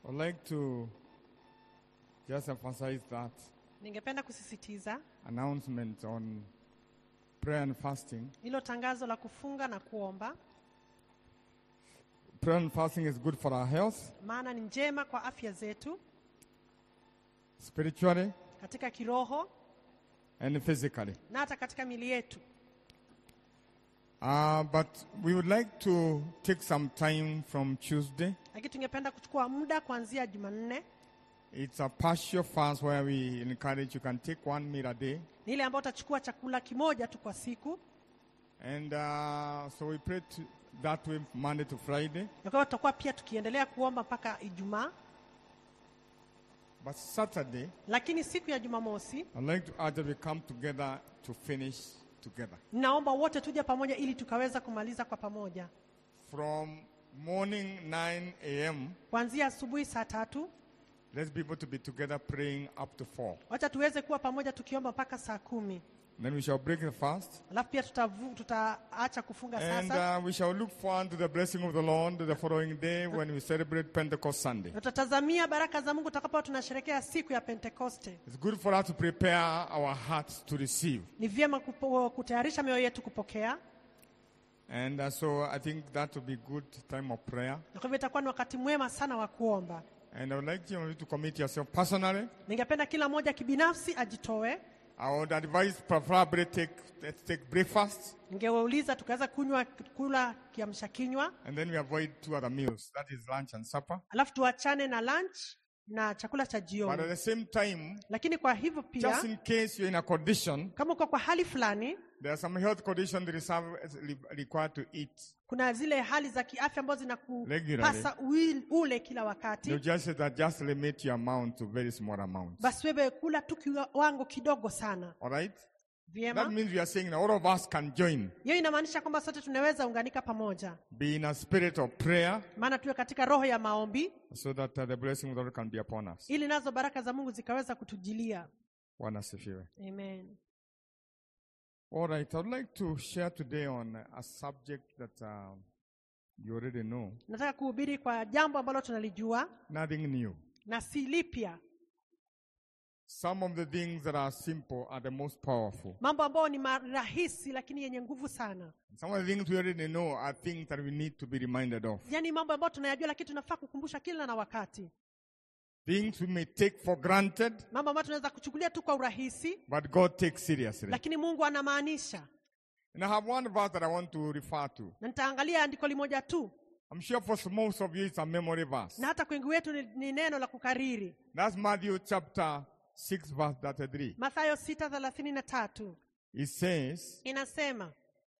I'd like to just emphasize that Ningependa kusisitiza announcement on prayer and fasting. hilo tangazo la kufunga na kuomba, Prayer and fasting is good for our health, maana ni njema kwa afya zetu spiritually katika kiroho and physically. na hata katika mili yetu. Uh, but we would like to take some time from Tuesday. Lakini tungependa kuchukua muda kuanzia Jumanne, It's a partial fast where we encourage you can take one meal a day. ni ile ambayo utachukua chakula kimoja tu kwa siku, And uh, so we pray to, that way Monday to Friday. na kwa hiyo tutakuwa pia tukiendelea kuomba mpaka Ijumaa. But Saturday, Lakini siku ya Jumamosi I'd like to urge that we come together to finish together. ninaomba wote tuje pamoja ili tukaweza kumaliza kwa pamoja From morning 9 a.m., kuanzia asubuhi saa tatu. let's be able to be together praying up to 4. Wacha tuweze kuwa pamoja tukiomba mpaka saa kumi. Then we shall break the fast. Alafu pia tutavu- tutaacha kufunga And sasa uh, we shall look forward to the blessing of the Lord the following day when we celebrate Pentecost Sunday. na tutatazamia baraka za Mungu tutakapokuwa tunasherehekea siku ya Pentekoste. It's good for us to prepare our hearts to receive. Ni vyema kupo, kutayarisha mioyo yetu kupokea, And uh, so I think that will be good time of prayer. na kwa hivyo itakuwa ni wakati mwema sana wa kuomba. And I would like you to commit yourself personally. Ningependa kila mmoja kibinafsi ajitoe. I would advise preferably take, let's take breakfast Ningewauliza tukaweza kunywa kula kiamsha kinywa, and then we avoid two other meals. That is lunch and supper. alafu tuachane na lunch na chakula cha But at jioni. the same time, Lakini kwa hivyo just pia, in case you're in a condition, kama uko kwa hali fulani, there are some health conditions that is re- required to eat. kuna zile hali za kiafya ambazo Regularly. zinakupasa ui- ule kila You wakati, just say that just limit your amount to very small amounts. basi wewe kula tu kiwango kidogo sana. All right? That Vyema, means we are saying that all of us can join, hiyo inamaanisha kwamba sote tunaweza unganika pamoja, be in a spirit of prayer, maana tuwe katika roho ya maombi, so that uh, the blessing of the Lord can be upon us. ili nazo baraka za Mungu zikaweza kutujilia. Bwana asifiwe. Amen. All right, I'd like to share today on a subject that uh, you already know, Nataka kuhubiri kwa jambo ambalo tunalijua nothing new. na si lipya, Some of the things that are simple are the most powerful. mambo ambayo ni marahisi lakini yenye nguvu sana, Some of the things we already know are things that we need to be reminded of. yaani mambo ambayo tunayajua lakini tunafaa kukumbusha kila na wakati, Things we may take for granted, mambo ambayo tunaweza kuchukulia tu kwa urahisi, but God takes seriously. lakini Mungu anamaanisha. And I have one verse that I want to refer to. Na nitaangalia andiko limoja tu, I'm sure for most of you it's a memory verse. na hata kwa wengi wetu ni, ni neno la kukariri, That's Matthew chapter 6, verse 33. Mathayo sita thelathini na tatu It says, inasema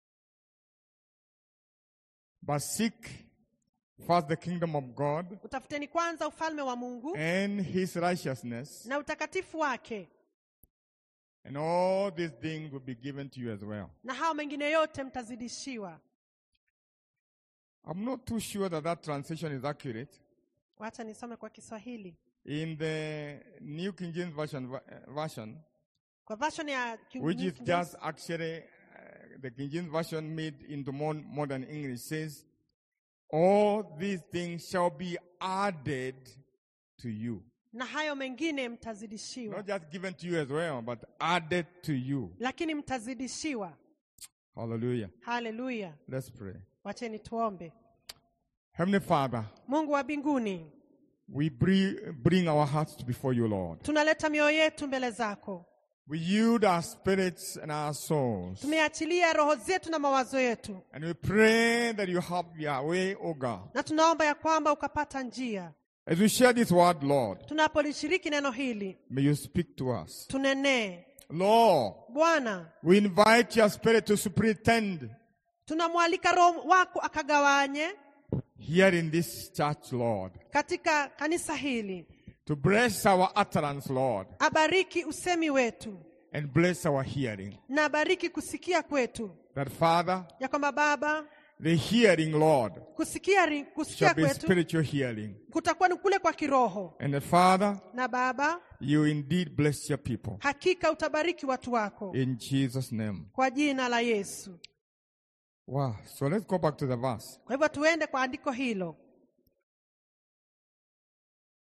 But seek first the kingdom of God utafuteni kwanza ufalme wa Mungu and his righteousness, na utakatifu wake, and all these things will be given to you as well. na hao mengine yote mtazidishiwa. I'm not too sure that that translation is accurate. Wacha nisome kwa Kiswahili. In the New King James Version, uh, version Kwa version ya King- which is King James, just actually uh, the King James Version made into more modern English, says, All these things shall be added to you. na hayo mengine mtazidishiwa, Not just given to you as well, but added to you. lakini mtazidishiwa. Hallelujah. Haleluya! Let's pray. Wacheni tuombe. Heavenly Father, Mungu wa mbinguni, we bring, bring our hearts before you, Lord. tunaleta mioyo yetu mbele zako, We yield our spirits and our souls. tumeachilia roho zetu na mawazo yetu, And we pray that you have your way, O God. na tunaomba ya kwamba ukapata njia As we share this word, Lord, tunapolishiriki neno hili, may you speak to us. tunenee. Lord, Bwana, we invite your spirit to superintend tunamwalika Roho wako akagawanye here in this church, Lord, katika kanisa hili, to bless our utterance, Lord, abariki usemi wetu and bless our hearing. na abariki kusikia kwetu, That, Father, ya kwamba Baba, the hearing, Lord, kusikia, ri- kusikia shall be kwetu spiritual hearing. kutakuwa ni kule kwa kiroho, And that, Father, na Baba, you indeed bless your people. hakika utabariki watu wako In Jesus' name. kwa jina la Yesu. Wow. So let's go back to the verse. Kwa hivyo tuende kwa andiko hilo.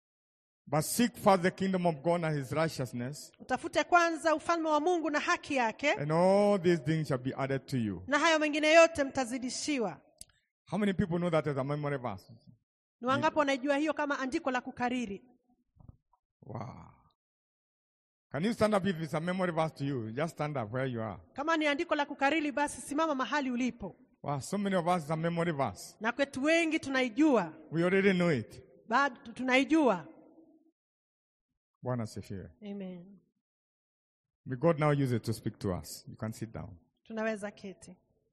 But seek first the kingdom of God and his righteousness, utafute kwanza ufalme wa mungu na haki yake and all these things shall be added to you. na hayo mengine yote mtazidishiwa How many people know that as a memory verse? ni wangapi wanaijua hiyo kama andiko la kukariri Wow. Can you stand up if it's a memory verse to you? Just stand up where you are. kama ni andiko la kukariri basi simama mahali ulipo Wow, so many of us it's a memory verse. na kwetu wengi tunaijua We already know it. bado tunaijua Bwana asifiwe. amen May God now use it to speak to us. You can sit down. tunaweza keti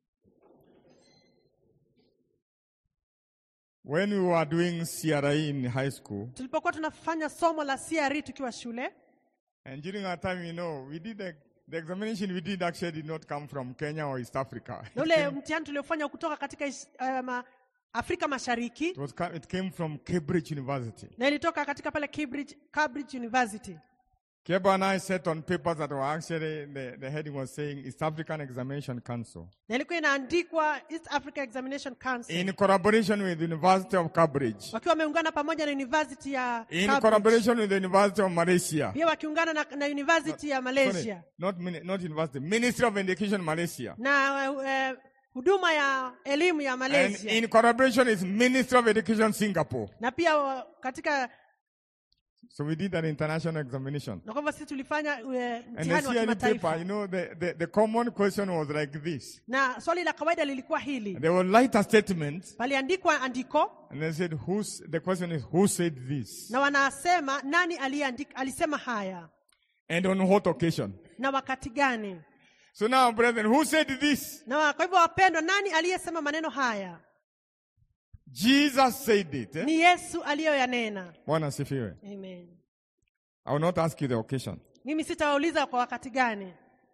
When we were doing CRI in high school, tulipokuwa tunafanya somo la CRE tukiwa shule and during our time, you know, we did the, the examination we did actually did not come from Kenya or East Africa. na ule mtihani tuliofanya kutoka katika is- eh, ma, afrika mashariki It was ca- it came from Cambridge University. na ilitoka katika pale Cambridge, Cambridge University Keba and I sat on papers that were actually the, the heading was saying East African Examination Council na ilikuwa inaandikwa East Africa Examination Council in collaboration with the University of Cambridge, wakiwa wameungana pamoja na university ya in Cambridge. collaboration with the University of Malaysia. pia wakiungana na, na university ya Sorry, Malaysia not mini- not university, Ministry of Education Malaysia. na eh, huduma ya elimu ya And Malaysia in collaboration with Ministry of Education Singapore. na pia wa- katika So we did an international examination. na kwamba sisi tulifanya eh, And the mtihani wa CRE paper, kimataifa you know, the, the, the common question was like this. na swali la kawaida lilikuwa hili They will write a statement paliandikwa andiko and they said, who's, the question is, who said this? na wanasema nani aliandika, alisema haya And on what occasion? na wakati gani So now, brethren, who said this? na wa- kwa hivyo wapendwa nani aliyesema maneno haya Jesus said it. Eh? ni yesu aliyoyanena Bwana asifiwe. Amen. I will not ask you the occasion. mimi sitawauliza kwa wakati gani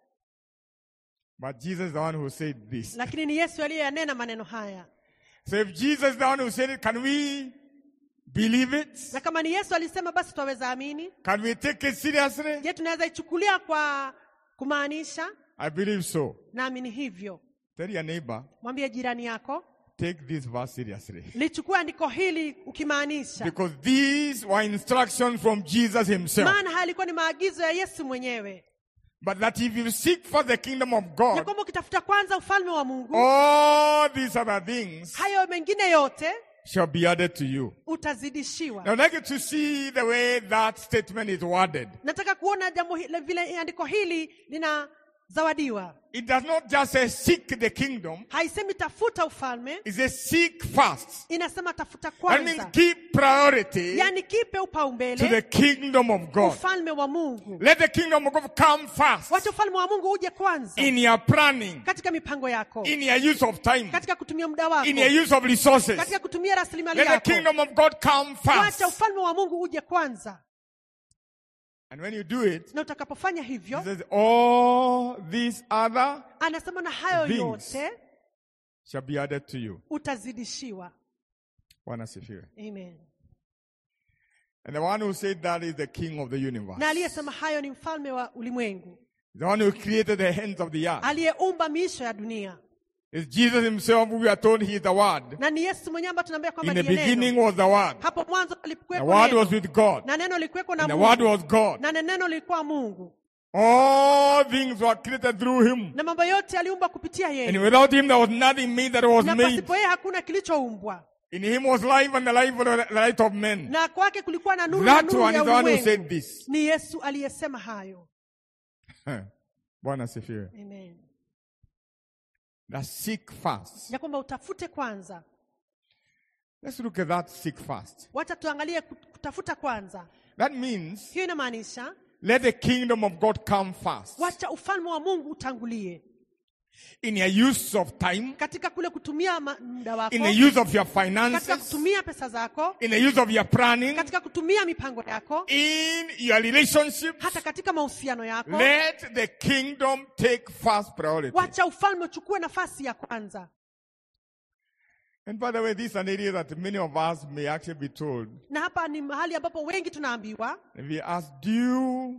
But Jesus is the one who said this. lakini ni yesu aliyoyanena maneno haya So if Jesus is the one who said it, can we believe it? na kama ni yesu alisema basi twaweza amini Can we take it seriously? je tunaweza ichukulia kwa kumaanisha I believe so. naamini hivyo Tell your neighbor, mwambie jirani yako take this verse seriously. lichukua andiko hili ukimaanisha Because these were instructions from Jesus himself. maana haya yalikuwa ni maagizo ya yesu mwenyewe But that if you seek for the kingdom of ya God, kwamba ukitafuta kwanza ufalme wa mungu all these other things hayo mengine yote shall be added to you. utazidishiwa Now, I'd like you to see the way that statement is worded. nataka kuona jambo hili, vile andiko hili linazawadiwa It does not just say seek the kingdom, haisemi tafuta ufalme it says seek first. inasema tafuta That means kwanza give priority yaani kipe to the upaumbele kingdom of God. ufalme wa mungu Let the kingdom of God come first wacha ufalme wa mungu uje kwanza in your planning, katika mipango yako in your use of time, katika kutumia muda wako in your use of resources. katika kutumia rasilimali Let the yako kingdom of God come wacha first. ufalme wa mungu uje kwanza And when you do it, na utakapofanya he hivyo says, all these other anasema na hayo Things. yote shall be added to you. utazidishiwa Bwana asifiwe. amen And the one who said that is the king of the universe. na aliyesema hayo ni mfalme wa ulimwengu The one who created the ends of the earth. aliyeumba miisho ya dunia It's Jesus himself who we are told he is the word. na ni yesu mwenyewe ambaye tunaambia kwamba In the ndiye neno beginning was the word. hapo mwanzo The alikuwepo word neno was with God. na neno lilikuweko na And the word mungu was God. na neno lilikuwa mungu All things were created through him. na mambo yote aliumba kupitia And yeye without him there was nothing made that was na made. pasipo yeye hakuna kilichoumbwa In him was life and the life was the light of men. na kwake kulikuwa na nuru na That nuru one ya is the one who ulimwengu said this. ni yesu aliyesema hayo Bwana asifiwe. Amen. That seek first. ya kwamba utafute kwanza Let's look at that seek first. wacha tuangalie kut- kutafuta kwanza That means hiyo inamaanisha let the kingdom of God come first. wacha ufalme wa mungu utangulie In your use of time, katika kule kutumia ma- muda wako in the use of your katika finances, kutumia pesa zako in the use of your planning, katika kutumia mipango yako in your relationships. hata katika mahusiano yako Let the kingdom take first priority. wacha ufalme uchukue nafasi ya kwanza And by the way, this is an area that many of us may actually be told. na hapa ni mahali ambapo wengi tunaambiwa If we ask, do you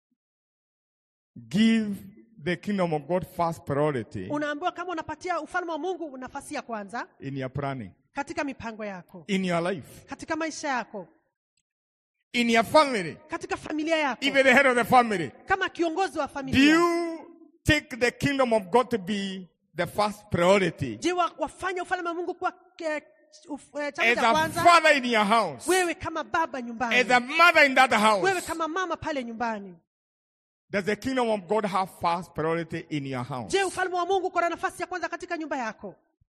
give the kingdom of God first priority unaambiwa kama unapatia ufalme wa mungu nafasi ya kwanza in your planning, katika mipango yako in your life? katika maisha yako in your family, katika familia yako even the head of the family, kama kiongozi wa do familia you take the kingdom of God to be the first priority? je wa- wafanya ufalme wa mungu kuwa eh, uf- eh, chanzo As cha a kwanza father in your house, wewe kama baba nyumbani as a mother in that wewe house, kama mama pale nyumbani does the kingdom of God have first priority in your house? je ufalme wa mungu uko na nafasi ya kwanza katika nyumba yako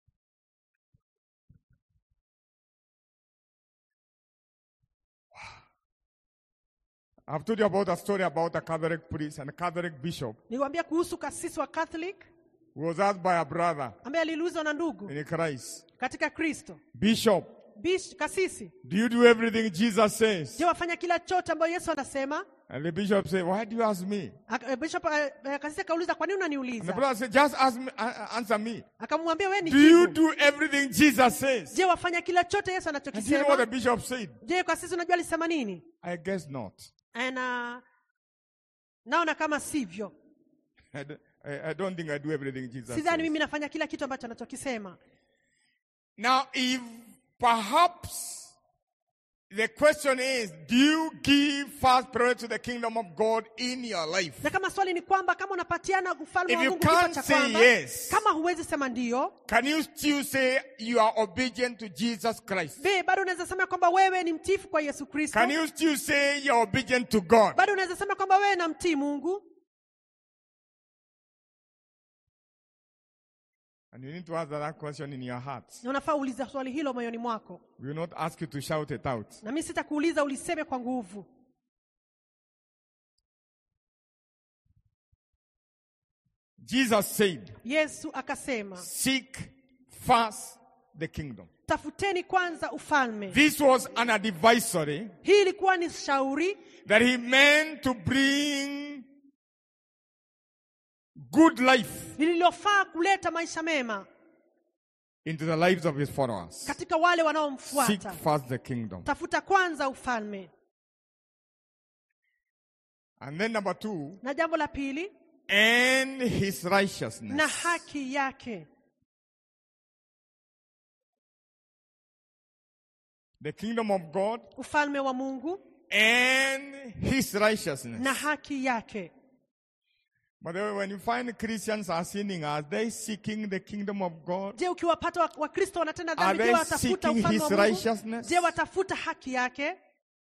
I've told you about a story about a Catholic priest and a Catholic bishop niliwambia kuhusu kasisi wa catholic who was asked by a brother ambaye aliulizwa na ndugu in Christ, katika kristo Bishop, Bish, kasisi do you do everything Jesus says? je wafanya kila chote ambayo yesu anasema And the bishop said, Why do you ask me? Aka- eh, bishop eh, eh, kasisi akauliza kwa nini And the unaniuliza brother said, Just ask me, uh, uh, answer me. akamwambia we ni Do you jibu. do everything Jesus says? je wafanya kila chote yesu And do you know what the anachokisema bishop said? je kasisi unajua alisema nini I guess not. na naona kama sivyo I don't, I, I don't think I do everything Jesus sidhani says. mimi nafanya kila kitu ambacho anachokisema Now, if perhaps the question is, do you give first priority to the kingdom of God in your life? na kama swali ni kwamba kama unapatiana ufalme If wa you mungu kipa can't cha say kwanza yes. kama huwezi sema ndio Can you still say you are obedient to Jesus Christ? be bado unaweza sema kwamba wewe ni mtifu kwa yesu kristo Can you still say you are obedient to God? bado unaweza sema kwamba wewe namtii mungu And you need to answer that question in your heart. na unafaa uulize swali hilo moyoni mwako We will not ask you to shout it out. na mi sitakuuliza uliseme kwa nguvu Jesus said, yesu akasema Seek first the kingdom. tafuteni kwanza ufalme This was an advisory hii ilikuwa ni shauri that he meant to bring good life lililofaa kuleta maisha mema into the lives of his followers. katika wale Seek wanaomfuata first the kingdom. tafuta kwanza ufalme And then number two, na jambo la pili and his na righteousness. haki yake The kingdom of God ufalme wa mungu and his righteousness. na haki yake By the way, when you find Christians are sinning, are they seeking the kingdom of God? je ukiwapata wa- wakristo wanatenda Are dhambi je they watafuta seeking ufalme his wa mungu righteousness? je watafuta haki yake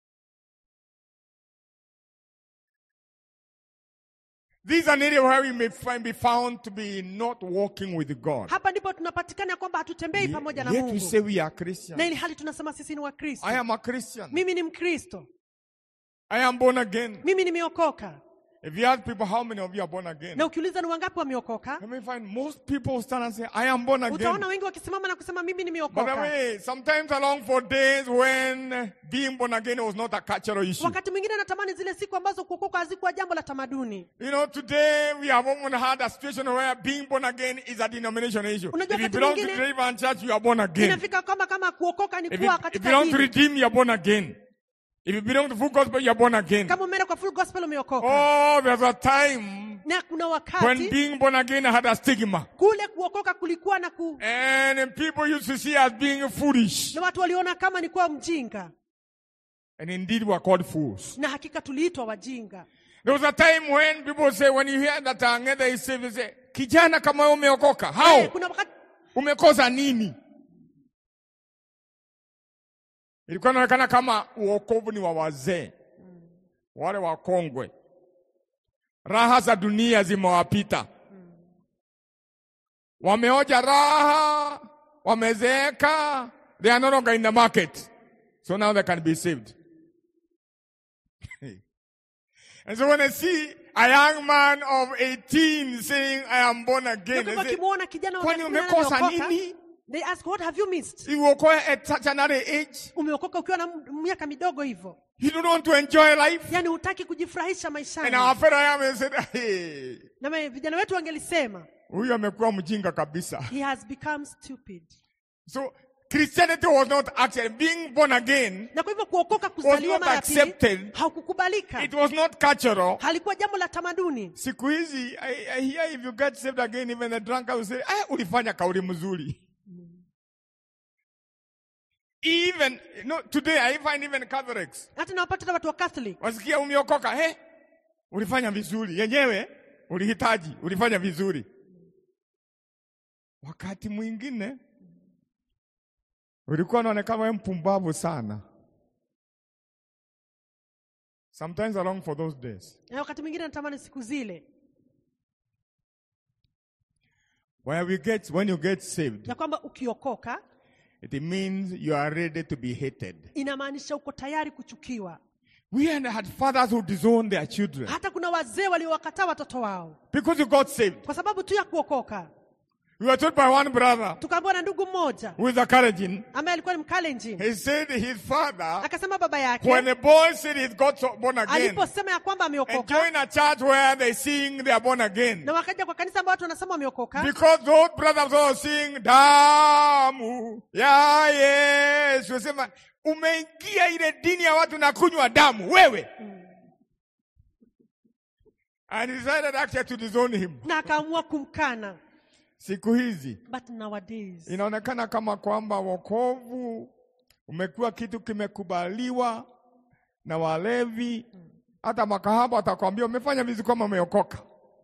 This is an area where we may find, be found to be not walking with God. hapa ndipo tunapatikana ya kwamba hatutembei pamoja na Yet we mungu say we are na Christians. ili hali tunasema sisi ni wakristo I am a Christian. mimi ni mkristo I am born again. mimi nimeokoka If you ask people how many of you are born again, na ukiuliza ni wangapi wameokoka you may find most people stand and say, I am born again. utaona wengi wakisimama na kusema mimi By the nimeokoka way, sometimes along for days when being born again was not a cultural issue. wakati mwingine natamani zile siku ambazo kuokoka hazikuwa jambo la tamaduni You know, today we have often had a situation where being born again is a denominational issue. Unajua If you wakati belong to mwingine- the Deliverance Church, you are born again. inafika kama kama kuokoka ni If you, kuwa if you katika belong to dini Redeem, you are born again. If you belong to Full Gospel, you are born again. kama umeenda kwa full gospel umeokoka Oh, there's a time na kuna when wakati being born again had a stigma. kule kuokoka kulikuwa na ku And people used to see as being foolish. na watu waliona kama ni kuwa mjinga And indeed were called fools. na hakika tuliitwa wajinga There was a time when people say, when you hear that Angeda is saved, they say, kijana kama wewe umeokoka. How? Eh, kuna wakati Umekosa nini? Ilikuwa inaonekana kama uokovu ni wa wazee, wale wakongwe. Raha za dunia zimewapita, wameoja raha, wamezeeka, they are no longer in the market, so now they can be saved. and so when I see a young man of 18 saying, I am born again, na they kwamba say, wakimwona kijana wa kwani miaka kumi na umekosa nane ameokoka, nini? they ask what have you missed You will at such an early age. umeokoka ukiwa na m- miaka midogo hivyo You don't want to enjoy life. yaani hutaki kujifurahisha And maishani our fellow young said, hey, na me- vijana wetu wangelisema huyu amekuwa mjinga kabisa. he has become stupid So Christianity was not actually being born again. na kwa hivyo kuokoka kuzaliwa not mara ya pili accepted. haukukubalika It was not cultural. halikuwa jambo la tamaduni Siku hizi, I, I hear if you get saved again, even the drunkard will say, ah, ulifanya kauli mzuri. Even, no, today I find even Catholics. hata nawapata hata watu wa catholic Wasikia umeokoka, he? Ulifanya vizuri. Yenyewe, ulihitaji, ulifanya vizuri. Wakati mwingine, ulikuwa unaonekana wewe mpumbavu sana. Sometimes I long for those days. na wakati mwingine natamani siku zile Where we get, when you get saved, ya kwamba ukiokoka it means you are ready to be hated. inamaanisha uko tayari kuchukiwa We had had fathers who disowned their children hata kuna wazee waliowakataa watoto wao because you got saved. kwa sababu tu ya kuokoka We were told by one brother tukaambiwa na ndugu mmoja who is a Kalenjin. ambaye alikuwa ni mkalenjin He said his father, akasema baba when yake the boy said he's got so- born again, aliposema ya kwamba and ameokoka join a church where they sing they are born again. na wakaja kwa kanisa ambao watu wanasema wameokoka Because those brothers all sing damu ya Yesu. Sema umeingia ile dini ya watu na kunywa damu wewe. And he decided actually to disown him. na akaamua kumkana Siku hizi but nowadays inaonekana kama kwamba wokovu umekuwa kitu kimekubaliwa na walevi. Hata makahaba watakwambia umefanya vizuri kama umeokoka,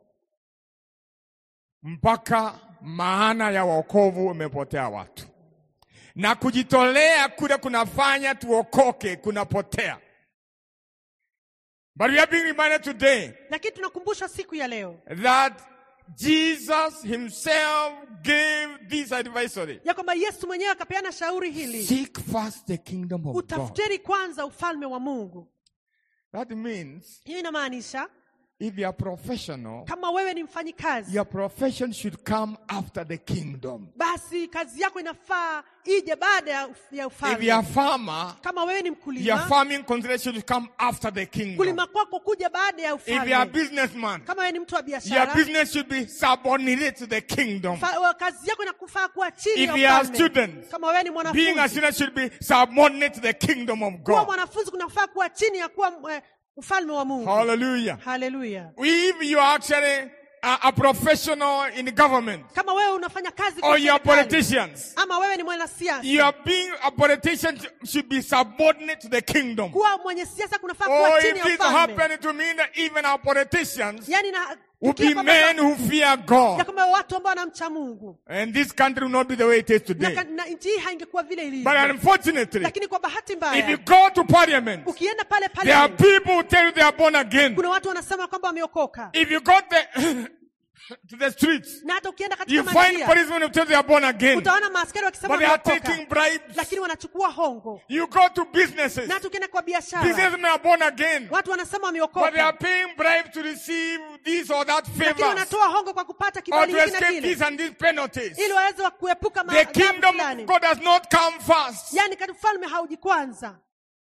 mpaka maana ya wokovu umepotea watu, na kujitolea kule kunafanya tuokoke kunapotea. But we are being reminded today lakini tunakumbushwa siku ya leo that Jesus himself gave this advisory. ya kwamba yesu mwenyewe akapeana shauri hili Seek first the kingdom of God. utafuteni kwanza ufalme wa mungu That means hiyo inamaanisha if you are professional, kama wewe ni mfanyikazi your profession should come after the kingdom. basi kazi yako inafaa ije baada ya, uf- ya If you are a ufalme farmer, kama wewe ni your mkulima farming consideration should come after the kingdom. kulima kwako kuja baada ya If you are a ufalme businessman, kama wewe ni mtu wa your biashara business should be subordinate to the kingdom. fa- wa- kazi yako inakufaa kuwa chini If ya you are ufalme students, kama wewe ni Being a mwanafunzi student should be subordinate to the kingdom of kuwa God. mwanafunzi kunafaa kuwa chini ya kuwa eh, ufalme wa mungu Hallelujah. haleluya If you are actually a, a professional in government kama wewe unafanya kazi kwa or you are serikali, politicians, ama wewe ni mwanasiasa you are being a politician should be subordinate to the kingdom. kuwa mwenye siasa kunafaa Or kuwa chini if ya it ufalme happened to mean that even our politicians yani na will tukia be kwamba- men who fear ya God. kwamba watu ambao wanamcha mungu And this country will not be the way it is na, today. ka- na nchi hii haingekuwa vile But ilivyo unfortunately, lakini kwa bahati if you mbaya go to parliament, ukienda pale there are pale people who tell you they are born again. kuna watu wanasema kwamba wameokoka If you go the, to the streets, na hata ukienda you katika find manjia policemen who tell you they are born again. utaona maaskari wakisema But they are wameokoka taking bribes. lakini wanachukua hongo You go to businesses. na hata ukienda kwa biashara Businessmen are born again. watu wanasema But they are wameokoka paying bribes to receive this or that lakini favors. wanatoa hongo kwa kupata Or kibali to hiki na escape kile these and these penalties. ili waweze wa kuepuka The maadhabu kingdom of fulani God does not come first. yaani kati ufalme hauji kwanza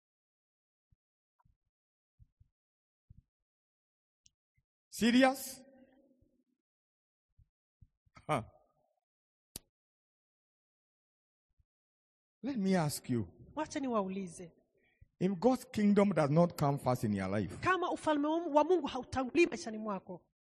Serious? Huh. Let me ask you wacha niwaulize if God's kingdom does not come first in your life, kama ufalme wa wa mungu hautangulii maishani mwako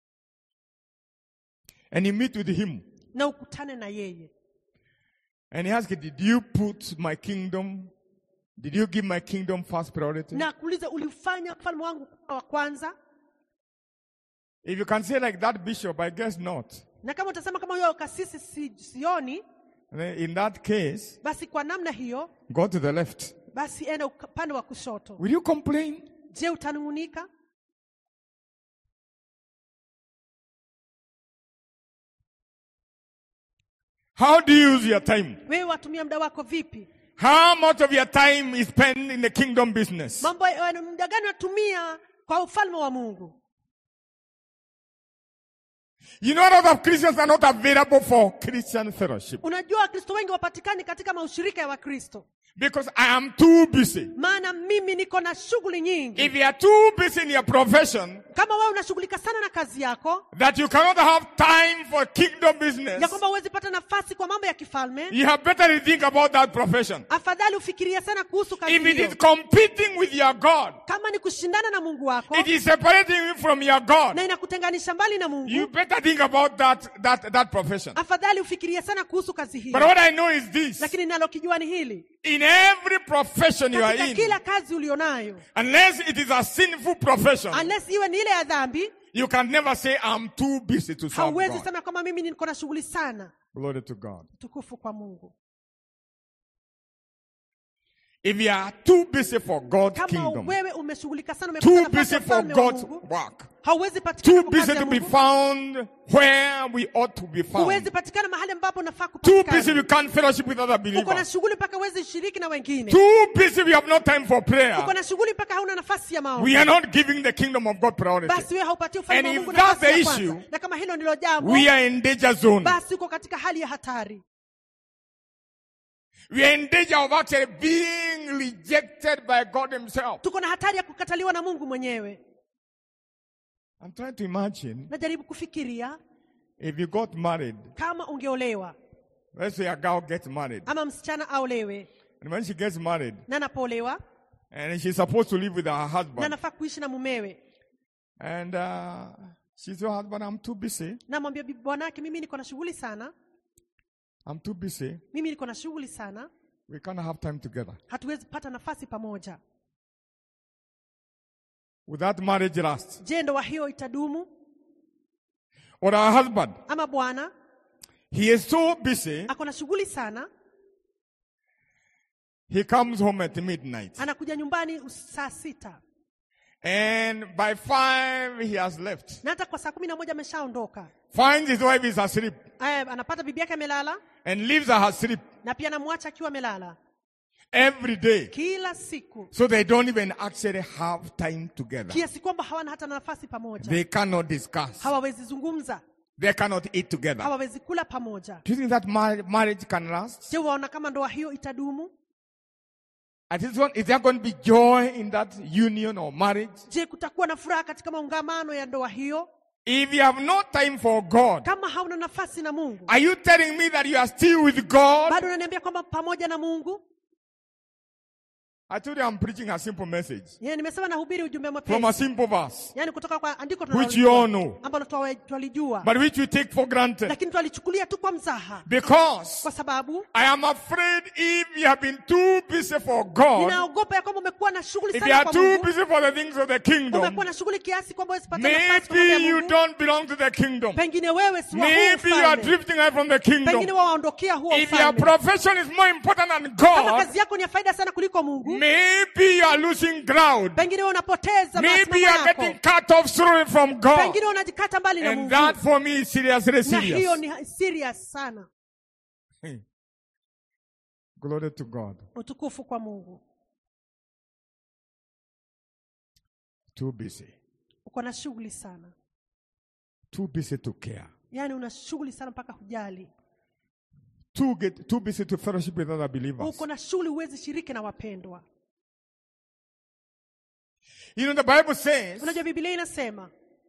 and you meet with Him, na ukutane na yeye and He asks, Did you put my kingdom, did you give my kingdom first priority? na kuuliza ulifanya ufalme wangu kuwa wa kwanza If you can say like that, Bishop, I guess not. na kama utasema kama huyo kasisi si, sioni Then In that case, basi kwa namna hiyo go to the left. basi enda uka- upande wa kushoto Will you complain? je utanung'unika How do you use your time? wewe watumia muda wako vipi How much of your time is spent in the kingdom business? mambo ya- muda gani unatumia kwa ufalme wa mungu You know, a lot of Christians are not available for Christian fellowship unajua wakristo wengi wapatikani katika maushirika ya wakristo because I am too busy. maana mimi niko na shughuli nyingi If you are too busy in your profession kama wewe unashughulika sana na kazi yako that you cannot have time for kingdom ya business, kwamba huwezi pata nafasi kwa mambo ya kifalme you have better to think about that profession. afadhali ufikirie sana kuhusu kazi If it hiyo is competing with your God, kama ni kushindana na mungu wako it is separating you from your God. na inakutenganisha mbali na You mungu better think about that, that, that profession. afadhali ufikirie sana kuhusu kazi But hiyo what I know is this. lakini nalokijua ni hili In In every profession you are katika in, kila kazi ulionayo unless it is a sinful profession, unless iwe ni ile ya dhambi you can never say, I'm too busy to serve hauwezi God. sema kwamba mimi niko na shughuli sana Glory to God. tukufu kwa mungu If you are too busy for God's kama kingdom, wewe umeshughulika sana umekosa too nafasi busy ya for ufalme wa God's mungu work, hauwezi patikana too kwa kazi busy ya to be Mungu. found where we ought to be huwezi found, patikana mahali ambapo unafaa too busy kupatikana we can't fellowship with other uko na believers, shughuli mpaka huwezi shiriki na wengine too busy we have no time for prayer. uko na shughuli mpaka hauna nafasi ya maombi We are not giving the kingdom of God priority. basi wewe haupatii ufalme And wa if Mungu that's nafasi ya the kwanza issue, na kama hilo ndilo jambo We are in danger zone. basi uko katika hali ya hatari We are in danger of actually being rejected by God Himself. tuko na hatari ya kukataliwa na mungu mwenyewe I'm trying to imagine najaribu kufikiria if you got married, kama ungeolewa let's say a girl gets married, ama msichana aolewe and when she gets married, na anapoolewa and she's supposed to live with her na husband, anafaa kuishi na mumewe and uh, she's your husband, I'm too busy. na mwambia bibi bwanake mimi niko na shughuli sana I'm too busy. mimi niko na shughuli sana We can't have time together. hatuwezi pata nafasi pamoja Would that marriage last? je ndoa hiyo itadumu Or our husband, ama bwana he is so busy, ako na shughuli sana he comes home at midnight. anakuja nyumbani us- saa sita And by five, he has left. na hata kwa saa kumi na moja ameshaondoka Finds his wife is asleep Aya, anapata bibi yake amelala and leaves her asleep na pia anamwacha akiwa amelala every day. kila siku So they don't even actually have time together. kiasi kwamba hawana hata nafasi pamoja They cannot discuss. hawawezi zungumza They cannot eat together. hawawezi kula pamoja Do you think that mar- marriage can last? je waona kama ndoa hiyo itadumu At this one, is there going to be joy in that union or marriage? je kutakuwa na furaha katika maungamano ya ndoa hiyo If you have no time for God, kama hauna nafasi na mungu are you telling me that you are still with God? bado unaniambia kwamba pamoja na mungu I told you I'm preaching a simple message Ye, nimesema nahubiri ujumbe from a mwepesi simple verse, yaani kutoka kwa andiko which you all tunalolijua, know, ambalo twa- twalijua but which we take for granted. lakini twalichukulia tu kwa mzaha Because kwa sababu I am afraid if you have been too busy for God, ninaogopa ya kwamba umekuwa na shughuli if you sana are kwa too mungu busy for the things of the kingdom, umekuwa na shughuli kiasi kwamba huwezi pata nafasi kwa mambo ya maybe you Mungu. don't belong to the kingdom. pengine wewe si wa huu Maybe you are ufalme. drifting away from the pengine kingdom. waondokea huo If your ufalme profession is more important than kama God, kazi yako ni ya faida sana kuliko mungu maybe you are losing ground. pengine wewe unapoteza Maybe masimamo you are yako getting cut off slowly from God. pengine unajikata mbali na And mungu that for me is seriously na hiyo serious. ni serious sana Glory to God. utukufu kwa mungu Too busy. uko na shughuli sana Too busy to care. yaani una shughuli sana mpaka hujali Too, get, too busy to fellowship with other believers. uko na shughuli huwezi shiriki na wapendwa You know, the Bible says unajua bibilia inasema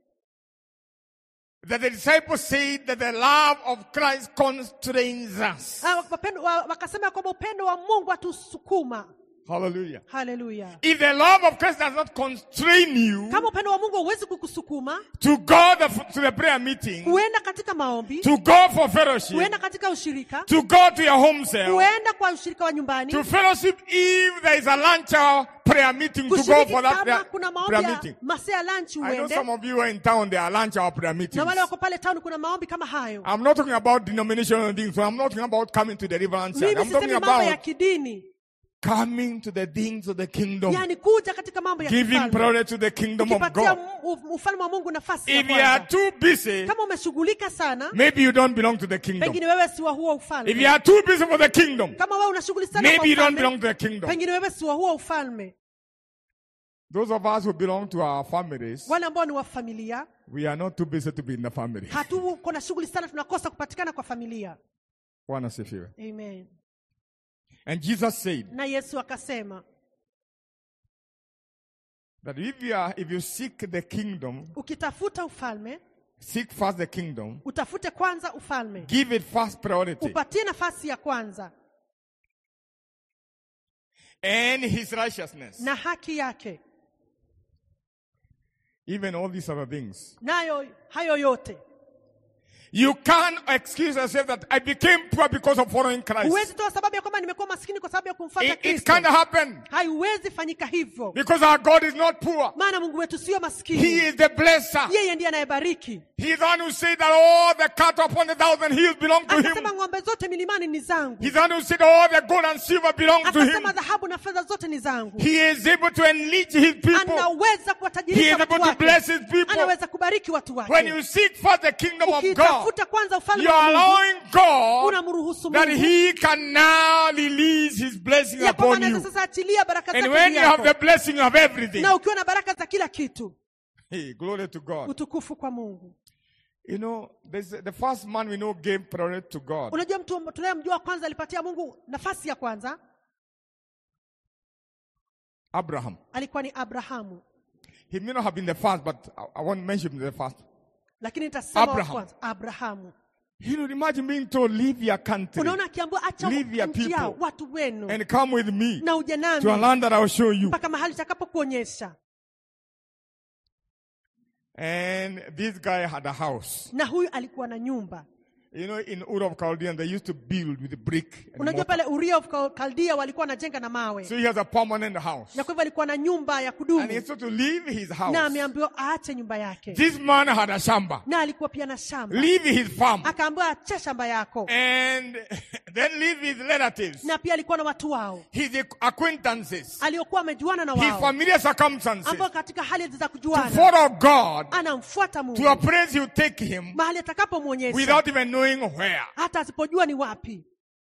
that the disciples said that the love of Christ constrains us. ah, wapendwa- wa- wakasema kwamba upendo wa mungu atusukuma Hallelujah. haleluya If the love of Christ does not constrain you kama upendo wa mungu hauwezi kukusukuma to go the, to the prayer meeting, kuenda katika maombi to go for fellowship, kuenda katika ushirika to go to your home cell, kuenda kwa ushirika wa nyumbani to fellowship if there is a lunch hour prayer meeting, to go kushiriki for that kama prayer, kuna maombi prayer ya meeting. masaa ya lunch I know uende some of you are in town, there are lunch hour prayer meetings. na wale wako pale town kuna maombi kama hayo I'm not talking about denominational things. So I'm not talking about coming to the deliverance side. mimi I'm talking sisemi mambo ya about kidini coming to the things of the kingdom, yani kuja katika mambo ya giving kifalme priority to the kingdom of ukipatia God. mu- ufalme wa mungu nafasi ya If you are kwanza too busy, kama umeshughulika sana maybe you don't belong to the kingdom. pengine wewe si wa huo If you ufalme are too busy for the kingdom, kama wewe una shughuli sana kwa maybe you don't ufalme, belong to the kingdom. pengine wewe si wa huo ufalme Those of us who belong to our families, wale ambao ni wa familia we are not too busy to be in the family. hatuko na shughuli sana tunakosa kupatikana kwa familia Bwana asifiwe. amen And Jesus said na yesu akasema that if you are, if you seek the kingdom, ukitafuta ufalme seek first the kingdom, utafute kwanza ufalme give it first priority, upatie nafasi ya kwanza and His righteousness. na haki yake Even all these other things. nayo hayo yote You can't excuse yourself that I became poor because of following Christ. huwezi toa sababu ya kwamba nimekuwa maskini kwa sababu ya kumfuata It, it kristo can't happen haiwezi fanyika hivyo because our God is not poor. maana mungu wetu sio He maskini is the blesser. yeye ndiye anayebariki He is the one who said that all the cattle upon the thousand hills belong to him. akasema ng'ombe zote milimani ni zangu He's the one who said all the gold and silver belong to him. akasema dhahabu na fedha zote ni zangu He is able to enrich his people. anaweza He is kuwatajirisha able watu to wake bless his people. anaweza kubariki watu When wake you seek first the kingdom of God, ukitafuta kwanza ufalme you are wa mungu allowing God unamruhusu that mungu he can now release his blessing ya kwamba upon you. anaweza sasa achilia baraka And zake when juu you have yako. the blessing, you have everything. na ukiwa na baraka za kila kitu Hey, glory to God. utukufu kwa mungu You know, there's the first man we know gave priority to God. unajua mtu tunayemjua kwanza alipatia mungu nafasi ya kwanza Abraham. alikuwa ni abrahamu He may not have been the first, but I, I won't mention the first. lakini nitasema wa Abraham. kwanza abrahamu You know, imagine being told, leave your country unaona akiambiwa acha Leave your nchi yao people. watu wenu and come with me na uje to a nami land that I will show you. mpaka mahali takapokuonyesha And this guy had a house. na huyu alikuwa na nyumba You know, in Ur of Chaldean, they used to build with brick. And unajua mortar. pale uria of Kal- kaldia walikuwa wanajenga na mawe So he has a permanent house. na kwa hivyo alikuwa na nyumba ya And kudumu he had to leave his na house. ameambiwa aache nyumba yake This man had a shamba. na alikuwa pia na shamba Leave his farm. akaambiwa acha shamba yako And then leave his relatives, na pia alikuwa na watu wao his acquaintances, aliokuwa amejuana na his wao familiar circumstances ambao katika hali za to kujuana follow God anamfuata to a mungu place he will take him mahali atakapomwonyesha without even knowing where. hata asipojua ni wapi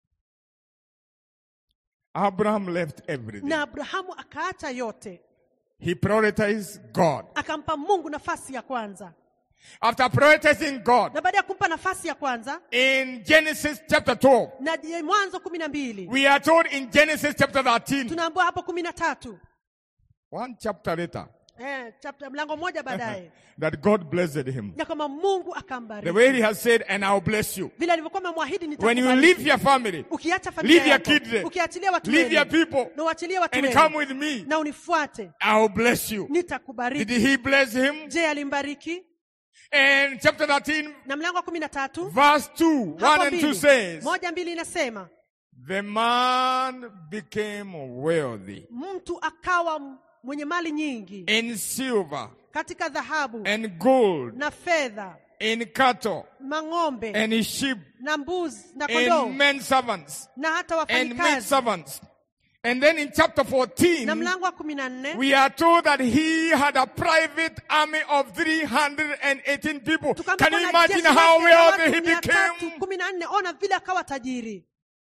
Abraham left everything. na abrahamu akaacha yote He prioritized God. akampa mungu nafasi ya kwanza After prioritizing God, na baada ya kumpa nafasi ya kwanza in Genesis chapter 12, na je- mwanzo kumi na mbili we are told in Genesis chapter 13, tunaambiwa hapo kumi na tatu one chapter later, eh, chapter, mlango mmoja baadaye that God blessed him. ya kwamba mungu The akambariki way he has said, and I'll bless you. vile alivyokuwa amemwahidi When you nitakubariki. leave your family, ukiacha leave familia your yako kids, ukiachilia watu leave your wenu people, na uachilie watu and wenu come with me, na unifuate I'll bless you. Did nitakubariki he bless him? je alimbariki And chapter 13, na mlango wa kumi na tatu verse 2, 1 hapo and 2 mbili. says, moja mbili inasema The man became wealthy mtu akawa m- mwenye mali nyingi in silver katika dhahabu and gold, na fedha in cattle mang'ombe and sheep, na mbuzi na kondoo and men servants, na hata and maid wafanyikazi servants. And then in chapter na 14, mlango wa kumi na nne we are told that he had a private army of 318 people. tukaambiwa Can you kuna imagine jeshi how lake la wealthy watu he mia tatu became? kumi na nne ona vile akawa tajiri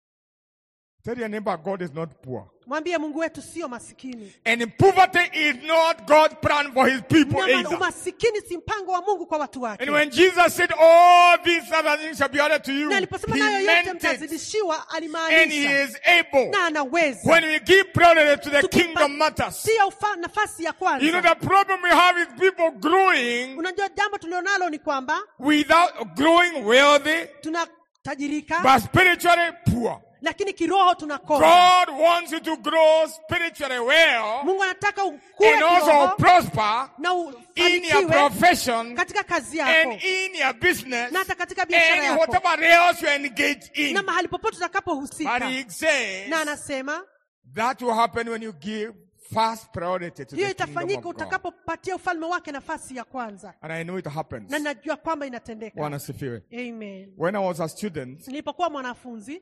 Tell your neighbor, God is not poor. mwambie mungu wetu sio masikini And poverty is not God's plan for his people na either. umasikini si mpango wa mungu kwa watu wake And when Jesus said, All these other things shall be added to you, na he aliposema nayo yote meant it. mtazidishiwa And he alimaanisha is able. na anaweza When we give priority to the Tukipa- kingdom matters. tia ufa- nafasi ya You know, kwanza the problem we have is people growing unajua jambo tulionalo ni kwamba without growing wealthy, tunatajirika but spiritually poor. lakini kiroho tunakosa God wants you to grow spiritually well mungu anataka ukue and also kiroho prosper na in your ufanikiwe profession katika kazi yako and in your business na hata katika biashara and yako whatever else you engage in. na mahali popote But utakapohusika he says na anasema that will happen when you give first priority to hiyo the kingdom itafanyika of God. utakapopatia ufalme wake nafasi ya kwanza And I know it happens. na najua kwamba inatendeka Bwana asifiwe. amen When I was a student nilipokuwa mwanafunzi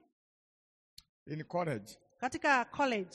in college, katika college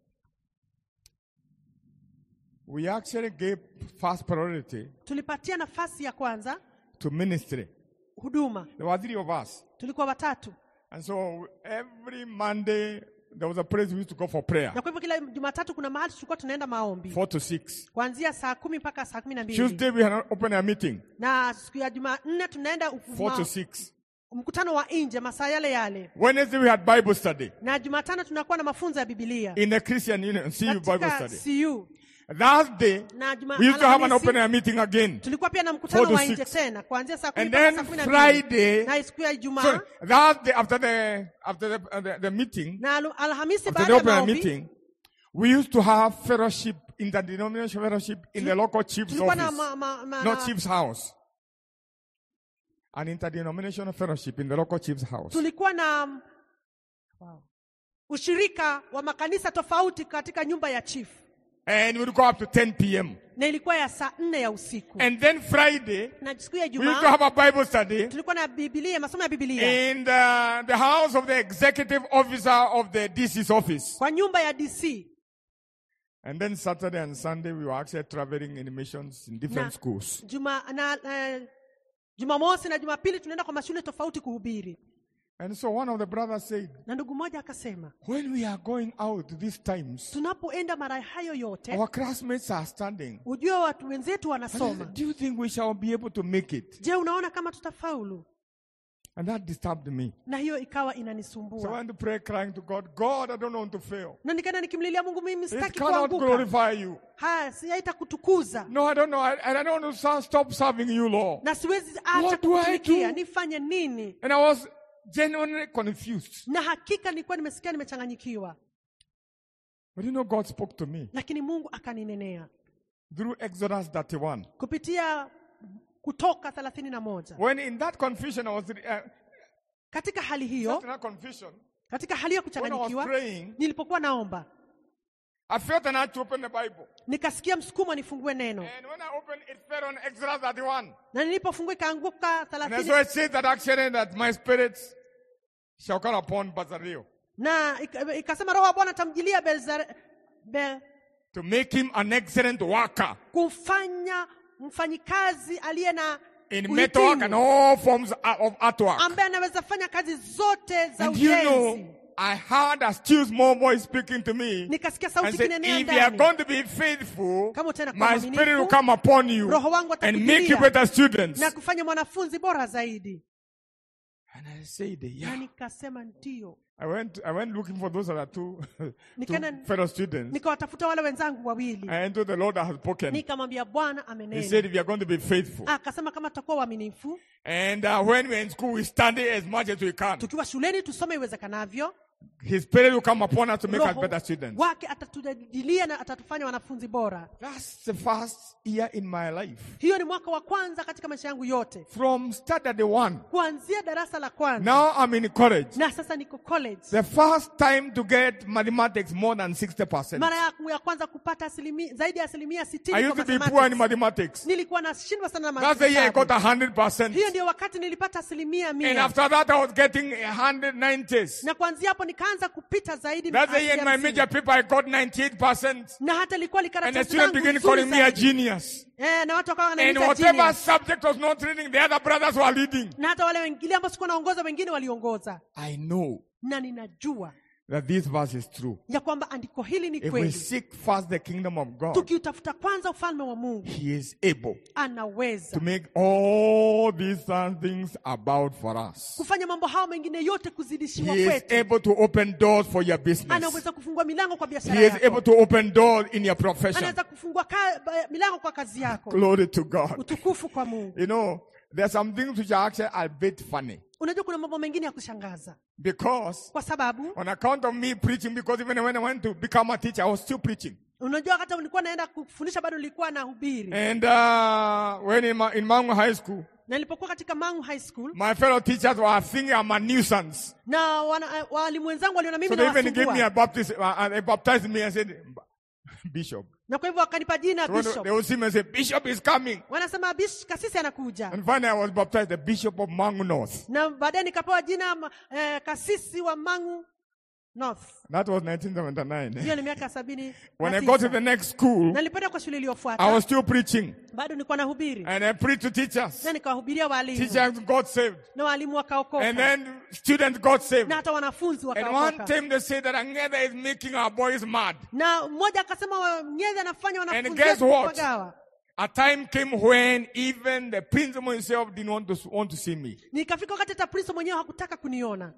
we actually gave first priority tulipatia nafasi ya kwanza to ministry. huduma There were three of us. tulikuwa watatu And so every Monday, there was a place we used to go for prayer, na kwa hivyo kila jumatatu kuna mahali tulikuwa tunaenda maombi four to six. kuanzia saa kumi mpaka saa kumi na mbili Tuesday, we had open a meeting, na siku ya jumanne tunaenda four ma- to six. mkutano wa nje masaa yale yale Wednesday, we had Bible study na jumatano tunakuwa na mafunzo ya bibilia in the Christian Union, CU Bible katika study. cu Thursday, na juma we used to have an Alhamisi, open air meeting again. tulikuwa pia na mkutano Four to wa nje six. tena kuanzia saa kumi And mpaka then saa kumi na mbili Friday, na siku ya ijumaa so Thursday after the after the, uh, the, the meeting, na Alu- alhamisi after baada the ya open air maombi meeting, we used to have fellowship interdenominational fellowship in the local chief's tulikuwa na office, ma, ma, ma, not na- chief's house. an interdenominational fellowship in the local chief's house. tulikuwa na mm, wow, ushirika wa makanisa tofauti katika nyumba ya chief And we would go up to 10 p.m. na ilikuwa ya saa nne ya usiku And then Friday, na siku ya we used to Ijumaa have a Bible study tulikuwa na Biblia, masomo ya Biblia in the, the house of the executive officer of the DC's office. kwa nyumba ya DC And then Saturday and Sunday, we were actually traveling in missions in different Na- schools. juma na, na Jumamosi na Jumapili tunaenda kwa mashule tofauti kuhubiri, And so one of the brothers said, na ndugu mmoja akasema, when we are going out these times, tunapoenda mara hayo yote, our classmates are standing. ujue watu wenzetu And I wanasoma. said, Do you think we shall be able to make it? Je, unaona kama tutafaulu? And that disturbed me. Na hiyo ikawa So I inanisumbua, went to pray, crying to God, God, I don't want to fail. na nikaenda nikimlilia Mungu, mimi It sitaki cannot kuanguka, glorify you. haya siyaita kutukuza, No, I don't know. I, I don't want to sa- stop serving you, Lord. na siwezi acha What do I kukutumikia. do? Nifanye nini? And I was genuinely confused. Na hakika nilikuwa nimesikia nimechanganyikiwa, But you know, God spoke to me lakini Mungu akaninenea through Exodus 31. kupitia Kutoka thelathini na moja. When in that confusion, I was uh, Katika hali hiyo, in that confusion. katika hali ya When I was kuchanganyikiwa, praying, nilipokuwa naomba I felt an urge to open the Bible. nikasikia msukumo nifungue neno, And when I opened, it fell on Exodus 31. na nilipofungua ikaanguka And so thelathini it says that actually that my spirits shall come upon Bazaleel na ika- ikasema roho wa Bwana atamjilia Belzar- Be- to make him an excellent worker kumfanya mfanyikazi aliye na in uhitimu, metalwork and all forms of artwork. ambaye anaweza fanya kazi zote za And you ujenzi. know, I heard a still small voice speaking to me Nikasikia and sauti said, kinenea if you are ndani, going to be faithful, Kama utaenda kuwa my mwaminifu, spirit will come upon you Roho wangu and make you atakujilia better students. na kufanya mwanafunzi bora zaidi. And I said, Na yeah. nikasema ndio, I went, I went looking for those other two, two Nikaenda- fellow students. nikawatafuta wale wenzangu wawili, And to the Lord I have spoken. nikamwambia Bwana He said, amenena. if you are going to be faithful. Akasema kama tutakuwa waaminifu, And uh, when we're in school, we study as much as we can. tukiwa shuleni tusome iwezekanavyo, His spirit will come upon us to make us Roho better students. wake atatujajilia na atatufanya wanafunzi bora. That's the first year in my life. Hiyo ni mwaka wa kwanza katika maisha yangu yote, From standard one, kuanzia darasa la kwanza now I'm in college. na sasa niko college. The first time to get mathematics more than 60%. Mara yangu ya kwanza kupata asilimia, zaidi ya asilimia I sitini used kwa to be poor in mathematics. mathematics. Nilikuwa nashindwa sana na That's the year I got mahesabu. 100%. Hiyo ndio wakati nilipata asilimia And mia, after that, I was getting 190s. na kuanzia hapo nikaanza kupita zaidi That's the year in asilimia my hamsini. major paper, I got 98%. na hata ilikuwa And the likaratasi students zangu began nzuri calling me a zaidi. genius. Eh, na watu wakawa And wananiita whatever genius. subject was not reading, the other brothers were leading. na hata wale wengine ambao sikuwa naongoza wengine waliongoza, I know na ninajua that this verse is true. ya kwamba andiko hili ni If we kweli. seek first the kingdom of God, Tukiutafuta kwanza ufalme wa Mungu, He is able anaweza to make all these other things about for us. kufanya mambo hayo mengine yote kuzidishiwa He is kwetu. able to open doors for your business. Anaweza kufungua milango kwa biashara He is able yako, to open doors in your profession. anaweza kufungua ka, ba- milango kwa kazi yako. Glory to God. Utukufu kwa Mungu. You know, there are some things which are actually a bit funny Unajua kuna mambo mengine ya kushangaza because kwa sababu on account of me preaching, because even when I went to become a teacher, I was still preaching. unajua hata nilikuwa naenda kufundisha bado nilikuwa nahubiri, And uh, when in, Ma- in Mangu High School, na nilipokuwa katika Mangu High School my fellow teachers were thinking I'm a nuisance. na wana- eh, walimu wenzangu waliona mimi So they even gave me a nawasumbua, baptism, uh, uh, they baptized me and said, Bishop. na kwa hivyo wakanipa jina So when bishop. they would see me and say, Bishop is coming. Wanasema bish, kasisi anakuja, And finally I was baptized the Bishop of Mangu North. na baadaye nikapewa jina ma- eh, kasisi wa Mangu North. That was 1979. Hiyo ni miaka sabini When na I got to tisa. the next school, na nilipoenda kwa shule I iliyofuata was still preaching. bado nilikuwa nahubiri And I preached to teachers. na nikawahubiria walimu Teachers got saved. na walimu wakaokoka And then students got saved. na hata wanafunzi And one wakaokoka time they said that Angeda is making our boys mad. na mmoja akasema wa- Nyezi anafanya wanafunzi guess wetu what? kupagawa. A time came when even the principal himself didn't want to, want to see me. Nikafika wakati hata Prince mwenyewe hakutaka kuniona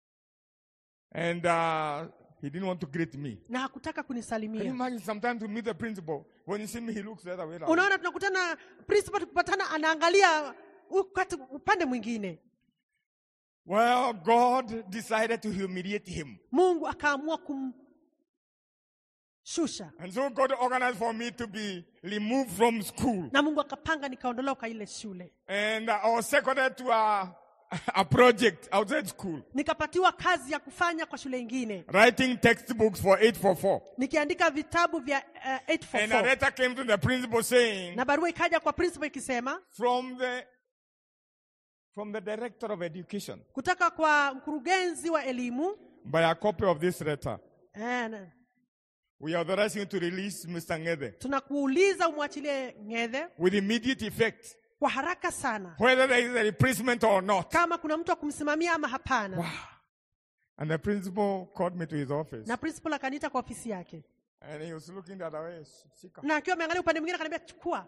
And uh, he didn't want to greet me. na hakutaka Can you kunisalimia. imagine sometimes to meet the principal, when you see me, he looks the other way around. Unaona, tunakutana principal, tukipatana anaangalia ukati- upande mwingine. Well, God decided to humiliate him. Mungu akaamua kum, shusha And so God organized for me to be removed from school. na mungu akapanga nikaondolewa ile shule And I was seconded to a, a project outside school, nikapatiwa kazi ya kufanya kwa shule ingine writing textbooks for 844. nikiandika vitabu vya uh, And a 844 letter came to the principal saying, na barua ikaja kwa principal ikisema from the, from the director of education, kutoka kwa mkurugenzi wa elimu by a copy of this letter, eh, na- we authorize you to release Mr. Ngede tunakuuliza umwachilie ngedhe with immediate effect, kwa haraka sana whether there is a replacement or not. kama kuna mtu wa kumsimamia ama hapana Wow. And the principal called me to his office. na principal akaniita kwa ofisi yake And he was looking the other way. Shika. na akiwa ameangalia upande mwingine akaniambia chukua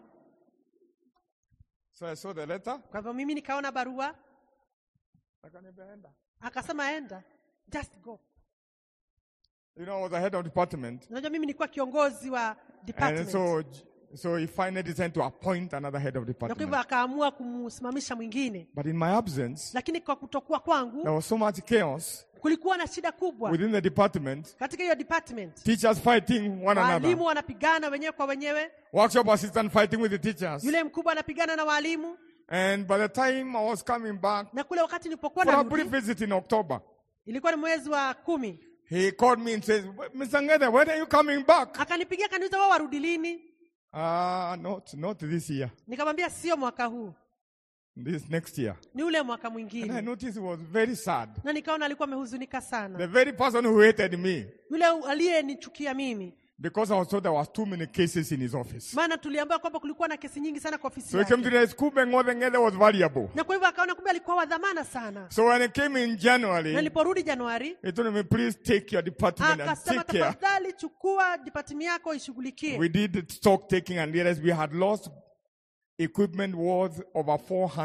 So I saw the letter. kwa hivyo mimi nikaona barua Akaniambia, "Enda." akasema enda just go You know, I was the head of department. unajua mimi nilikuwa kiongozi wa And department so, so he finally decided to appoint another head of na kwa hivyo department. akaamua kumsimamisha mwingine But in my absence, lakini kwa kutokuwa there kwangu was so much chaos kulikuwa na shida kubwa within the department. katika hiyo department Teachers fighting one waalimu another. wanapigana wenyewe kwa wenyewe Workshop assistant fighting with the teachers. yule mkubwa anapigana na waalimu And by the time I was coming back na kule wakati nilipokuwa for a narudi brief visit in October, ilikuwa ni mwezi wa kumi he called me and says, Mr. Ngede, when are you coming back? akanipigia akaniuliza wao warudi lini Ah, not, not this year. nikamwambia sio mwaka huu This next year. ni ule mwaka And I mwingine noticed he was very sad. na nikaona alikuwa amehuzunika sana The very person who hated me yule aliyenichukia mimi because I was told there was too many cases in his office. maana tuliambiwa kwamba kulikuwa na kesi nyingi sana kwa ofisi So he came to yake the school and the Ngede was valuable. na kwa hivyo akaona kumbe alikuwa wa dhamana sana So when he came in na January, niliporudi januari he told me, please take your department and akasema take care. tafadhali chukua dipatimi yako ishughulikie We did stock taking and realized we had lost equipment worth over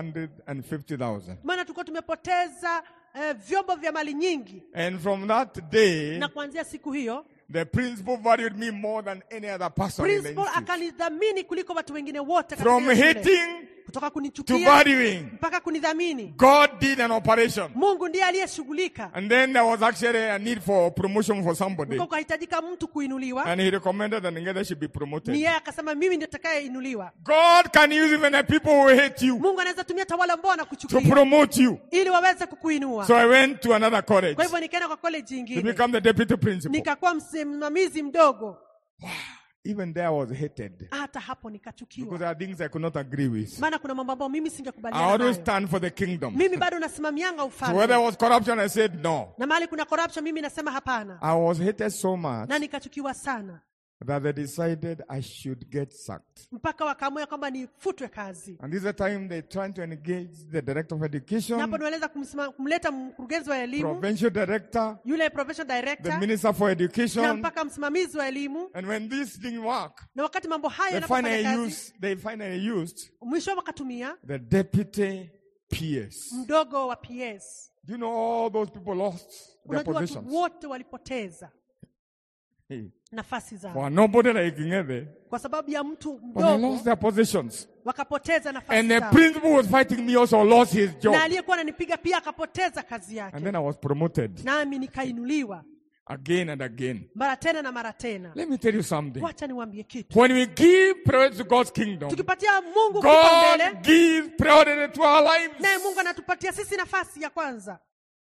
450,000. maana tulikuwa tumepoteza eh, vyombo vya mali nyingi And from that day, na kuanzia siku hiyo the principal valued me more than any other person in the principal institute. akanidhamini kuliko watu wengine wote katika From hiyo shule. hating kutoka to kunichukia valuing, mpaka kunidhamini God did an operation. mungu ndiye aliyeshughulika And then there was actually a need for promotion for somebody. Kulikuwa kunahitajika mtu kuinuliwa And he recommended that Ngede should be ni promoted. yeye akasema mimi ndio takayeinuliwa God can use even the people who hate you mungu anaweza tumia hata wale ambao to wanakuchukia promote you. ili waweze kukuinua So I went to another college kwa hivyo nikaenda kwa college to ingine become the deputy principal. nikakuwa msimamizi mdogo Even there I was hated hata hapo because nikachukiwa there are things I could not agree with. maana kuna mambo ambayo mimi I singekubaliana always nayo stand for the kingdom. mimi bado nasimamianga So where ufalme there was corruption, I said no. na mahali kuna corruption mimi nasema hapana I was hated so much na nikachukiwa sana that they decided I should get sacked. mpaka wakaamua kwamba nifutwe kazi And this is the time they trying to engage the director of na education, hapo niweza kumleta mkurugenzi wa elimu provincial director, yule professional the director minister for na education. mpaka msimamizi wa elimu And when this didn't work, na wakati mambo haya they yanapofanya finally kazi used, they finally used mwisho wakatumia the deputy PS. mdogo wa ps Do you know all those people lost their unajua watu positions? wote walipoteza Hey. nafasi zao For nobody like Ngede, kwa sababu ya mtu but they mdogo lost their positions. wakapoteza nafasi And the zao principal was fighting me also lost his job. na aliyekuwa ananipiga pia akapoteza kazi And yake then I was promoted nami nikainuliwa again and again. mara tena na mara tena Let me tell you something. wacha niwambie kitu When we give priority to God's kingdom, tukipatia mungu kipaumbele God gives priority to our lives. naye mungu anatupatia sisi nafasi ya kwanza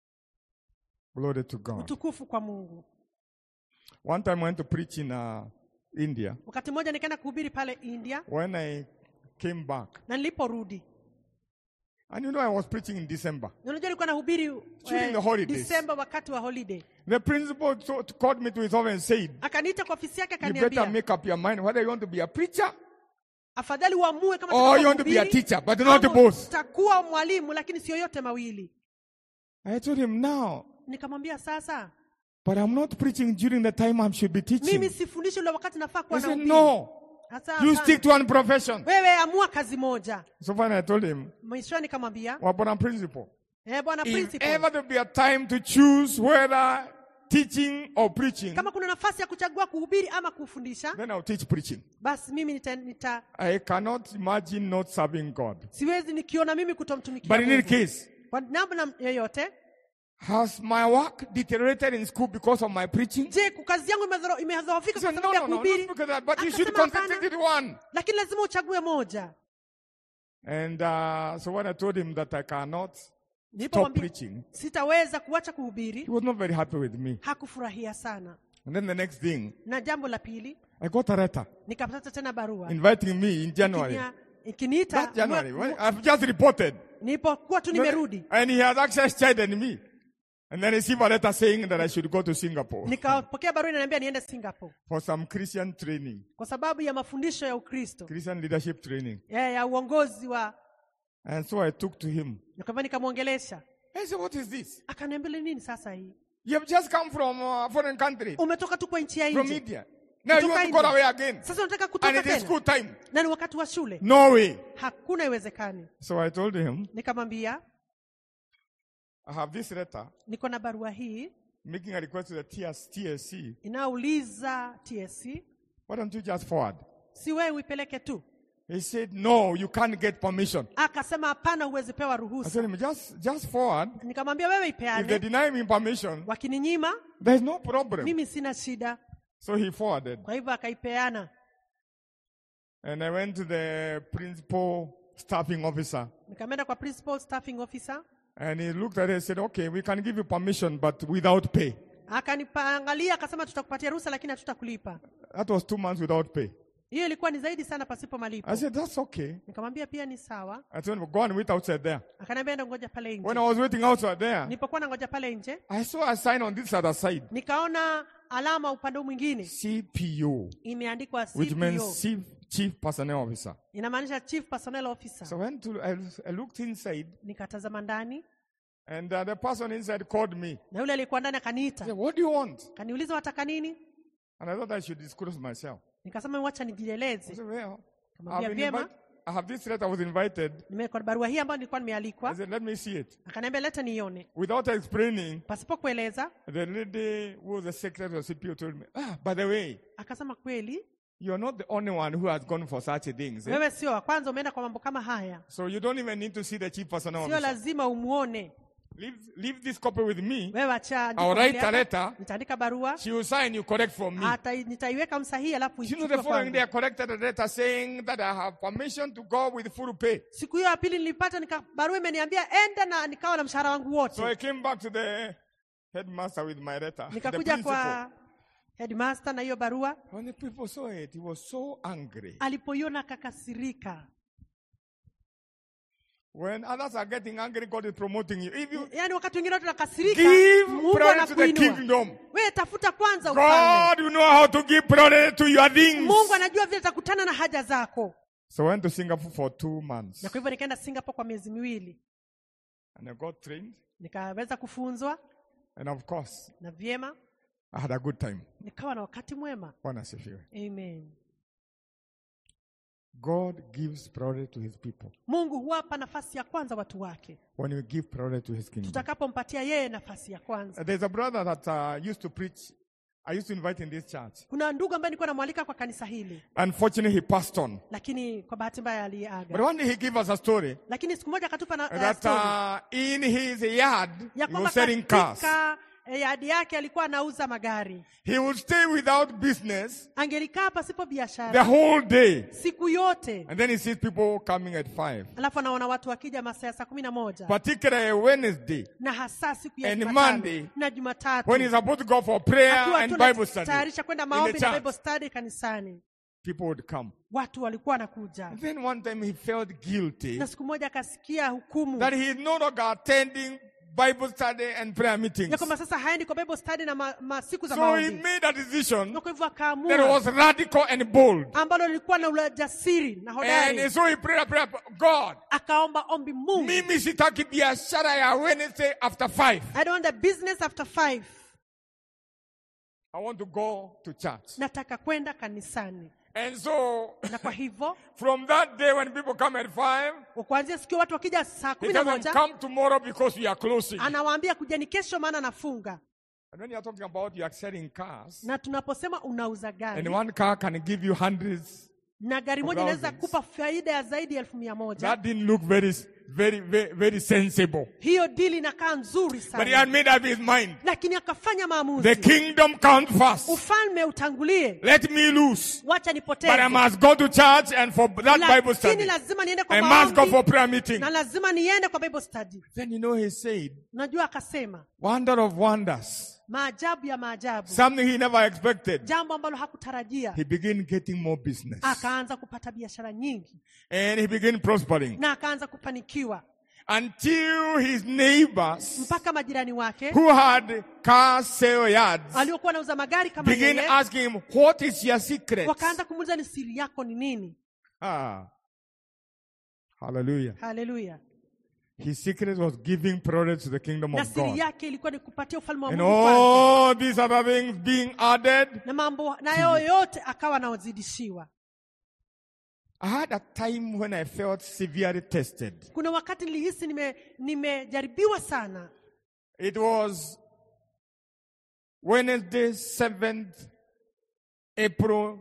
Glory to God. utukufu kwa mungu One time I went to preach in uh, India. wakati mmoja nikaenda kuhubiri pale india When I came back, na niliporudi and you know I was preaching in December. Na unajua nilikuwa nahubiri During the holidays. disemba wakati wa holiday The principal so- called me to his office and said, akaniita kwa ofisi yake You better akaniambia make up your mind whether you want to be a preacher afadhali uamue kama or utakuwa you want to be a mhubiri, teacher, but not ama both. utakuwa mwalimu lakini sio yote mawili I told him, Now, nikamwambia sasa but I'm not preaching during the time I should be teaching. mimi sifundishi ule wakati nafaa He kuwa said, nahubiri. No, Sasa you hapana. stick to one profession. wewe amua kazi moja So finally I told him, mwishoni nikamwambia Well, but I'm principal. eh, bwana If principal ever there be a time to choose whether teaching or preaching, kama kuna nafasi ya kuchagua kuhubiri ama kufundisha then I'll teach preaching. basi mimi nita, nita I cannot imagine not serving God. siwezi nikiona mimi kutomtumikia But in any Mungu. case, kwa namna yoyote Has my work deteriorated in school because of my preaching? je kazi yangu imedhoro- imedhoofika He said, kwa no, sababu ya no, no, not kuhubiri because of that, but you should Akasema hapana. concentrate on one. lakini lazima uchague moja And uh, so when I told him that I cannot stop nilipomwambia preaching, sitaweza kuacha kuhubiri he was not very happy with me. hakufurahia sana And then the next thing, na jambo la pili I got a letter nikapata tena barua inviting me in January. Ikinia- ikiniita That January, mwe- when I've just reported. nilipokuwa tu nimerudi And he has actually chided me. And then I received a letter saying that I should go to Singapore nikapokea barua inaniambia niende singapore for some Christian training, kwa sababu ya mafundisho ya ukristo Christian leadership training. ya, ya uongozi wa And so I took to him. nikwambia nikamwongelesha I said, What is this? akaniambia "Ni nini sasa hii You have just come from a foreign country, umetoka tu kwa nchi ya from nje India. Now you Kutoka want to go India. away again. sasa unataka And kutoka it is tena school time. na ni wakati wa shule No way. hakuna iwezekani So I told him, nikamwambia I have this letter niko na barua hii making a request to the TS, TSC. inayouliza tsc Why don't you just forward? si wewe uipeleke tu He said, No, you can't get permission. akasema hapana huwezi pewa I ruhusa told him, just, just forward. nikamwambia wewe If they ipeane deny me permission, wakininyima there's no problem. mimi sina shida So he forwarded. kwa hivyo akaipeana And I went to the principal staffing officer. nikameenda kwa principal staffing officer And he looked at it and said, Okay, we can give you permission, but without pay. akanipaangalia akasema tutakupatia ruhusa lakini hatutakulipa That was two months without pay. hiyo ilikuwa ni zaidi sana pasipo malipo I said, That's okay. nikamwambia pia ni sawa I told him, Go and wait outside there. akaniambia enda ngoja pale When nje I was waiting outside there, nilipokuwa na ngoja pale nje I saw a sign on this other side nikaona alama upande huu mwingine CPO, imeandikwa which CPO. means Chief, Chief Personnel Officer. inamaanisha chief personnel officer So I went to, I, I looked inside, nikatazama ndani and uh, the person inside called me. na yule aliyekuwa ndani He said, akaniita What do you want? kaniuliza wataka nini And I thought I should disclose myself. nikasema wacha I nijieleze said, Well, Kamwambia I've been vyema. invite- I have this letter, I was invited. nimekuwa barua hii ambayo nilikuwa I nimealikwa said, Let me see it. akaniambia leta nione Without explaining, pasipo kueleza the lady who was the secretary of CPO told me, Ah, by the way, akasema kweli you're not the only one who has gone for such things. eh? wewe sio wa kwanza umeenda kwa mambo kama haya So you don't even need to see the chief personnel sio officer. lazima umuone Leave, leave this copy with me. wewe acha I'll write a hapa. letter. nitaandika barua She will sign you correct for me. Ata, nitaiweka msahihi alafu You know, ichukue the following kwangu. day, I corrected the letter saying that I have permission to go with full pay. siku hiyo ya pili nilipata nika, barua imeniambia enda na nikawa na mshahara wangu wote So I came back to the headmaster with my letter. The nikakuja principal. kwa headmaster na hiyo barua When the people saw it, he was so angry. alipoiona akakasirika When others are getting angry, God is promoting you. If you yaani wakati wengine watu nakasirika give mungu priority to the anakuinua kingdom, wewe tafuta kwanza ufalme God will know how to give priority to your things. mungu anajua vile takutana na haja zako So I went to Singapore for two months. na kwa hivyo nikaenda singapore kwa miezi miwili And I got trained. nikaweza kufunzwa And of course, na vyema I had a good time. nikawa na wakati mwema Bwana asifiwe. amen God gives priority to his people. mungu huwapa nafasi ya kwanza watu wake When we give priority to his kingdom. tutakapompatia yeye nafasi ya kwanza Uh, There's a brother that uh, used to preach. I used to invite in this church. kuna ndugu ambaye nilikuwa namwalika kwa kanisa hili Unfortunately, he passed on. lakini kwa bahati mbaya But aliaga one day he gave us a story lakini siku moja akatupa na uh, that story uh, in his yard ya he kwamba was selling cars. katika eh, yadi yake alikuwa anauza magari He would stay without business angelikaa pasipo the biashara whole day. siku yote And then he sees people coming at five. alafu anaona watu wakija masaa ya saa kumi na moja Particularly Wednesday, na hasa siku ya And Jumatano Monday, na Jumatatu when he's about to go for prayer akiwa and tu Bible study, anatayarisha kwenda in maombi the na church, Bible study kanisani people would come. watu walikuwa wanakuja And then one time he felt guilty na siku moja akasikia hukumu that he is no longer attending Bible study and prayer meetings. ya kwamba sasa haendi kwa Bible study na ma, ma siku za So he maombi made a decision na kwa hivyo that akaamua was radical and bold. ambalo lilikuwa na ujasiri na And hodari so he prayed a prayer, God, akaomba ombi Mungu mimi sitaki biashara ya Wednesday after five. I don't want the business after five I want to go to church. nataka kwenda kanisani And so na kwa hivyo from that day when people come at five, kuanzia siku watu wakija saa he kumi na doesn't moja come tomorrow because we are closing. anawaambia kujeni kesho maana nafunga And when you are talking about you are selling cars, na tunaposema unauza and gari one car can give you hundreds na gari moja Of inaweza thousands. kupa faida ya zaidi ya elfu mia moja That didn't look very, very, very, very sensible. hiyo dili inakaa nzuri But he sana had made up his mind. lakini akafanya The maamuzi kingdom comes first. ufalme utangulie Let me lose. wacha But I nipoteze must go to church and for that Bible lakini study. lazima niende kwa I must go maombi for prayer meeting. na lazima niende kwa bible study Then you know he said, najua akasema wonder of wonders. maajabu ya maajabu Something he never expected. jambo ambalo hakutarajia He began getting more business. akaanza kupata biashara nyingi And he began prospering. na akaanza kufanikiwa Until his neighbors mpaka majirani wake who had car sale yards waliokuwa wanauza magari kama began yeye asking him, what is your secret? wakaanza kumuuliza ni siri yako ni nini Ah. Hallelujah. haleluya His secret was giving priority to the kingdom na of siri God. yake ilikuwa ni kupatia ufalme wa And mungu kwanza all these other things being added. na mambo nayo yote akawa anaozidishiwa I had a time when I felt severely tested. kuna wakati nilihisi nime- nimejaribiwa sana It was Wednesday, 7th April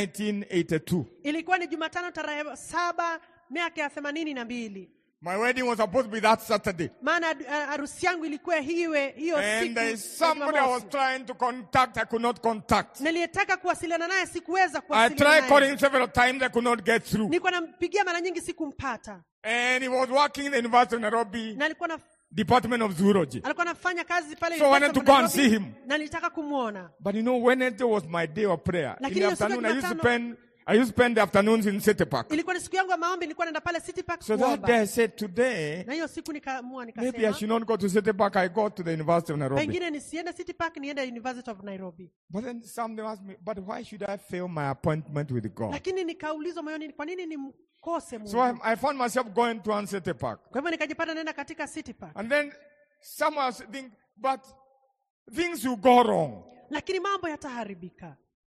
1982. ilikuwa ni jumatano tarehe saba miaka ya themanini na mbili My wedding was supposed to be that Saturday. maana uh, harusi yangu ilikuwa hiwe hiyo And siku there ya is somebody I was Jumamosi. trying to contact, I could not contact. niliyetaka kuwasiliana naye sikuweza I kuwasiliana tried naye calling several times, I could not get through. nilikuwa nampigia mara nyingi sikumpata And he was working in the University of Nairobi, na alikuwa na, Department of Zoology. alikuwa anafanya kazi pale So I wanted University to of go and Nairobi, see him. na nilitaka kumwona But you know, Wednesday was my day of prayer. In Lakini the hiyo siku ya afternoon, I used to Jumatano- spend, I used to spend the afternoons in City Park. ilikuwa ni siku yangu ya maombi nilikuwa naenda pale city park So that kuomba day I said, today, na hiyo siku nikaamua maybe I nikasema should not go to City Park. I go to the University of Nairobi. pengine nisiende city park niende university of nairobi But then somebody asked me, but why should I fail my appointment with God? lakini nikaulizwa moyoni kwa nini nimkose mungu So I, I found myself going to one City Park. kwa hivyo nikajipata naenda katika city park And then someone was think, but things will go wrong. lakini mambo yataharibika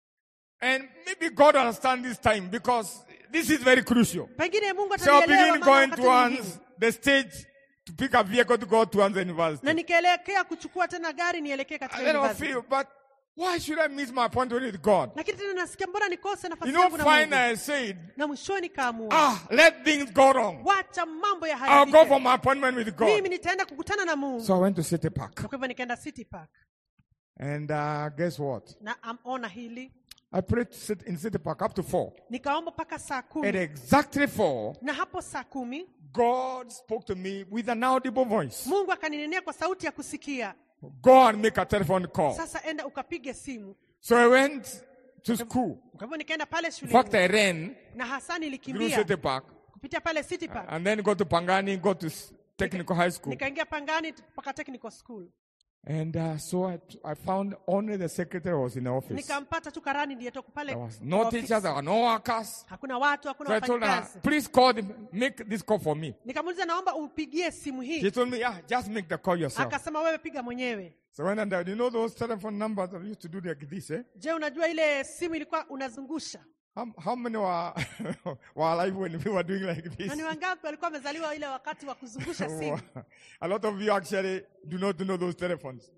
And maybe God will understand this time because this is very crucial. pengine mungu So I atanielewa begin maana going wakati towards mwingine. the stage to pick a vehicle to go towards the university. na nikaelekea kuchukua tena gari nielekee katika And then I university. feel, but why should I miss my appointment with God? lakini tena nasikia mbona nikose You nafasi know, yangu na finally mungu I said, na mwishoni nikaamua ah, let things go wrong. wacha mambo I'll go yaharibike for my appointment with God. mimi nitaenda kukutana na mungu So I went to City Park. na kwa hivyo nikaenda city park And uh, guess what? na amona hili I prayed to sit in City Park up to four. nikaomba mpaka saa At kumi exactly four, na hapo saa kumi God spoke to me with an audible voice. mungu akaninenea kwa sauti ya kusikia Go and make a telephone call. sasa enda ukapige simu So I went to school. kwa hivyo nikaenda pale In fact, shuleni I ran na hasa through nilikimbia City Park kupitia pale city park and then go to Pangani, go to s- technical high school. nikaingia pangani mpaka technical school And uh, so I, I found only the secretary was in the office. nikampata tu karani ndiyetoka pale There was kwa no office. teachers, there were no workers. hakuna watu So hakuna I told her, wafanyakazi please call them, make this call for me. nikamuuliza naomba upigie simu She hii told me, yeah, just make the call yourself. akasema wewe piga mwenyewe So when I died, you know those telephone numbers that used to do like this, eh? je unajua ile simu ilikuwa unazungusha How, how many were, were alive when we were doing like this? na ni wangapi walikuwa wamezaliwa ile wakati wa kuzungusha simu A lot of you actually do not know those telephones.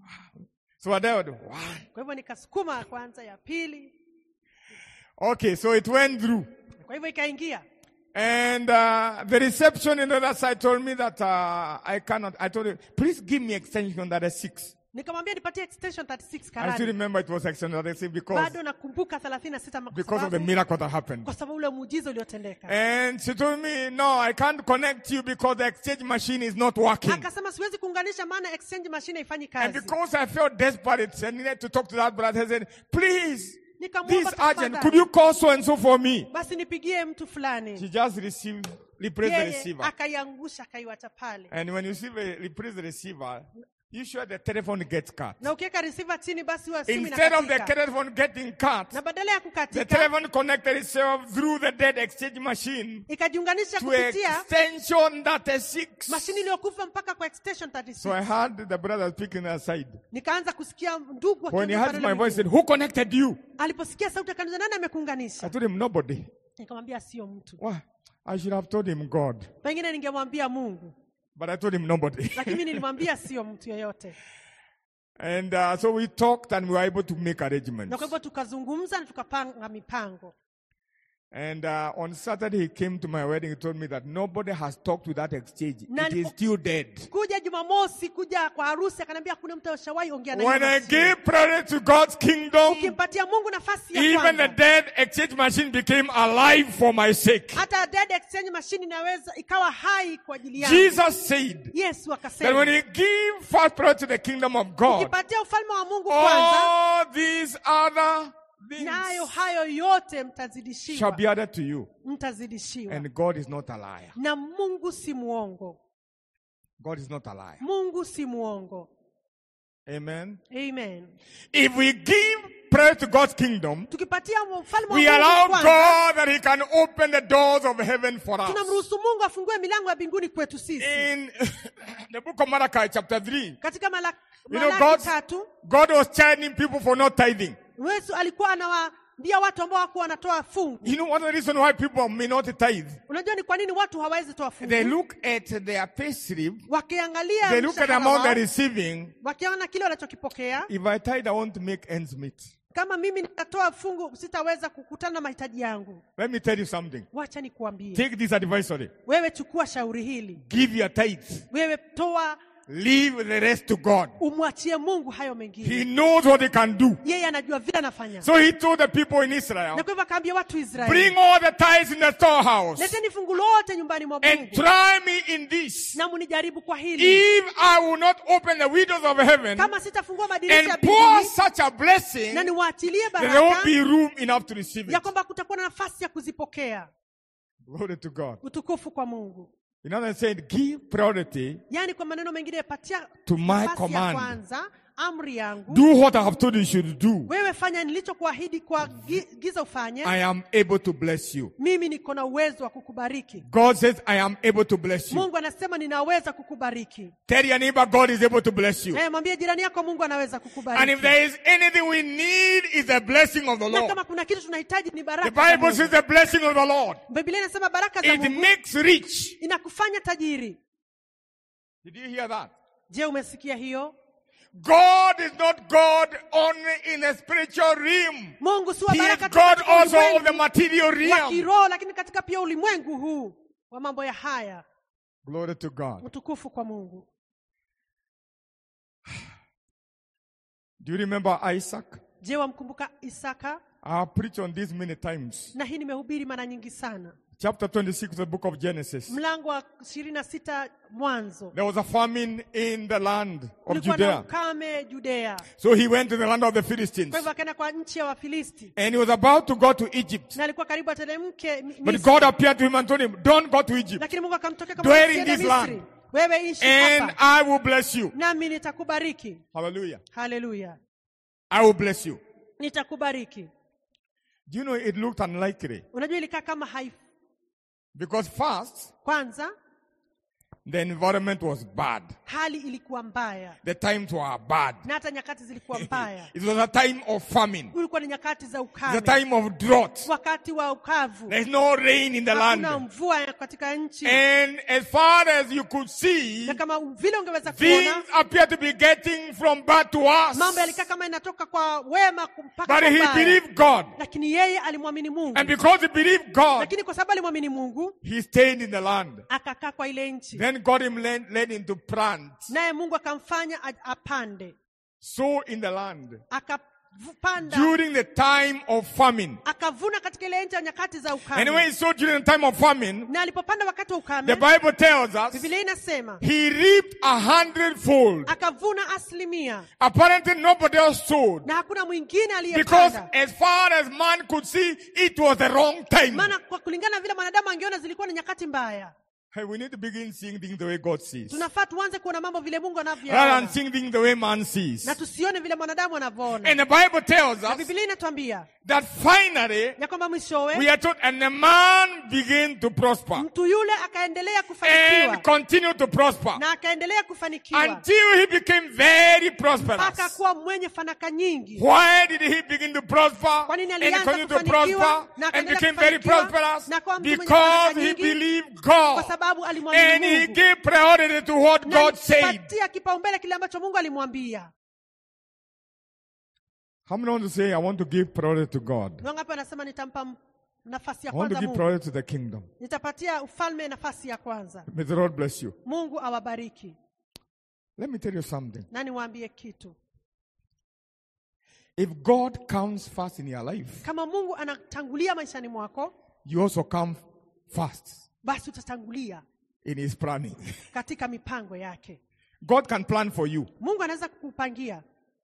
So I dialed one. kwa hivyo nikasukuma kwanza ya pili Okay, so it went through. kwa hivyo ikaingia And uh, the reception in the other side told me that uh, I cannot. I told him, please give me extension that is six. nikamwambia nipatie extension 36 I still karani remember it was extension that is six because, bado nakumbuka 36 kwa because of the sababu- miracle that happened. kwa sababu ule muujiza uliotendeka And she told me, no, I can't connect you because the exchange machine is not working. akasema siwezi kuunganisha maana exchange machine haifanyi And kazi because I felt desperate and needed to talk to that brother, I said, please, Nikamwomba this urgent, tafadhali. could you call so and so for me? basi nipigie mtu She fulani just received, replaced the yeye receiver. akaiangusha akaiwacha pale And when you see the, replace the receiver, you sure the telephone gets cut. na ukiweka receiver chini basi huwa simu Instead of the inakatika. telephone getting cut, na badala ya the kukatika telephone connected itself through the dead exchange machine ikajiunganisha to kupitia extension that is six. mashini iliyokufa mpaka kwa extension So 36 I heard the brother speaking aside. nikaanza kusikia ndugu When he akiongea heard pale my ule voice, he said, mwingine. Who connected you? aliposikia sauti akaniza nani I amekuunganisha told him, Nobody. nikamwambia sio mtu Why? I should have told him God. pengine ningemwambia mungu But I told him nobody. lakini mimi nilimwambia sio mtu yeyote and uh, so we talked and we were able to make na arrangements. kwa hivyo tukazungumza na tukapanga mipango And uh, on Saturday, he came to my wedding. He told me that nobody has talked to that exchange. Na it is alipo- still dead. kuja jumamosi kuja kwa harusi akaniambia kuna mtu ashawahi ongea na When hiyo I mashine. gave priority to God's kingdom, ukimpatia mungu nafasi ya even the kwanza dead exchange machine became alive for my sake. hata dead exchange machine inaweza ikawa hai kwa ajili yangu Jesus said yesu that akasema when you give first priority to the kingdom of God, ukipatia ufalme wa mungu kwanza all these other things nayo hayo yote shall mtazidishiwa be added to you. mtazidishiwa And God is not a liar. na mungu si muongo God is not a liar. mungu si muongo Amen. amen If we give prayer to God's kingdom, tukipatia ufalme wa we mungu allow kwanza God that He can open the doors of heaven for us. tunamruhusu mungu afungue milango ya mbinguni kwetu sisi In the book of Malachi, chapter 3, katika Malaki, You know, Malaki God- tatu God was chiding people for not tithing. yesu alikuwa anawaambia watu ambao wakuwa wanatoa fungu You know what the reason why people may not tithe? unajua ni kwa nini watu hawawezi toa They fungu look at their pay slip, wakiangalia they look at the mshahara amount wao, they're receiving. wakiona kile wanachokipokea If I tithe, I want to make ends meet. kama mimi nitatoa fungu sitaweza kukutana na mahitaji yangu Let me tell you something. wacha nikuambie Take this advisory. wewe chukua shauri hili Give your tithe. wewe toa Leave the rest to God. umwachie mungu hayo He mengine knows what He can do. yeye anajua vile anafanya So He told the people in Israel, na kwa hivyo akaambia watu israeli Bring all the tithes in the storehouse leteni fungu lote nyumbani mwa and mungu try me in this. na munijaribu kwa hili If I will not open the windows of heaven kama sitafungua madirisha ya and pour mbinguni such a blessing, na niwaachilie there won't baraka be room enough to receive ya it. kwamba kutakuwa na nafasi ya kuzipokea Glory to God. utukufu kwa mungu In other words, said, give priority, yaani kwa maneno mengine patia To my nafasi ya command. kwanza amri yangu do what I have told you should do. wewe fanya nilichokuahidi kwa gi- giza ufanye I am able to bless you. mimi niko na uwezo wa kukubariki God says, I am able to bless you. mungu anasema ninaweza kukubariki Tell your neighbor, God is able to bless you. Eh, mwambie jirani yako mungu anaweza And if kukubariki there is anything we need, is the blessing of the na Lord. kama kuna kitu tunahitaji ni The baraka za Bible Mungu. says the blessing of the Lord. biblia inasema baraka za It mungu makes rich. inakufanya tajiri Did you hear that? je umesikia hiyo God is not God only in the spiritual realm. mungu si wa He is baraka tu God katika also of the ulimwengu material wa realm. kiroho lakini katika pia ulimwengu huu wa mambo ya haya Glory to God. utukufu kwa mungu Do you remember Isaac? je wamkumbuka isaka I have preached on this many times. na hii nimehubiri mara nyingi sana Chapter 26 of the book of Genesis. mlango wa ishirini na sita mwanzo There was a famine in the land of kulikuwa na Judea. ukame judea So he went to the land of the Philistines. kwa hivyo akaenda kwa nchi ya wafilisti And he was about to go to Egypt. na alikuwa karibu atelemke Mi- But Misri. God appeared to him and told him, Don't go to Egypt. lakini mungu akamtokea Dwell kama in usiende this misri land. wewe ishi And hapa I will bless you. nami nitakubariki Hallelujah. haleluya I will bless you. nitakubariki Do you know it looked unlikely? unajua ilikaa kama hai Because first, kwanza the environment was bad. hali ilikuwa mbaya The times were bad. na hata nyakati zilikuwa mbaya It was a time of famine. ulikuwa ni nyakati za It's ukame a time of drought. wakati wa ukavu There's no rain in the hakuna land. mvua katika nchi And as far as you could see, na kama vile ungeweza kuona things appear to be getting from bad to worse. mambo yalikaa kama inatoka kwa wema mpaka But kwa he mbaya. believed God. lakini yeye alimwamini mungu And because he believed God, lakini kwa sababu alimwamini mungu he stayed in the land. akakaa kwa ile nchi Then God him led, led him to plant. naye mungu akamfanya a- apande Sow in the land. akapanda During the time of famine. akavuna katika ile nchi ya nyakati za ukame And when he sowed during the time of famine, na alipopanda wakati wa the ukame Bible tells us bibilia inasema he reaped a hundredfold. akavuna asilimia Apparently nobody else sowed. na hakuna mwingine Because aliyepanda as far as man could see, it was the wrong time. maana kwa kulingana na vile mwanadamu angeona zilikuwa ni nyakati mbaya Hey, we need to begin seeing things the way God sees. tunafaa tuanze kuona mambo vile mungu Rather than anavyoona seeing things the way man sees. na tusione vile mwanadamu anavyoona And the Bible tells na us bibilia inatuambia that finally ya kwamba we mwishowe are told, and the man began to prosper mtu yule akaendelea kufanikiwa and continue to prosper na akaendelea kufanikiwa until he became very mpaka prosperous. kuwa mwenye fanaka nyingi Why did he begin to prosper Kwa nini and alianza continue to kufanikiwa prosper na and akaendelea became very kufanikiwa prosperous? na kuwa mtu mwenye Because fanaka he nyingi? believed kwa God sababu alimwamini and he mungu gave priority to what na God said. alipatia kipaumbele kile ambacho mungu alimwambia How many want to say, I want to give priority to God? wangapi anasema nitampa m- nafasi ya I want to kwanza give mungu priority to the kingdom. nitapatia ufalme nafasi ya kwanza May the Lord bless you. mungu awabariki Let me tell you something. na niwaambie kitu If God comes first in your life, kama mungu anatangulia maishani mwako you also come first basi utatangulia in His planning. katika mipango yake God can plan for you. mungu anaweza kukupangia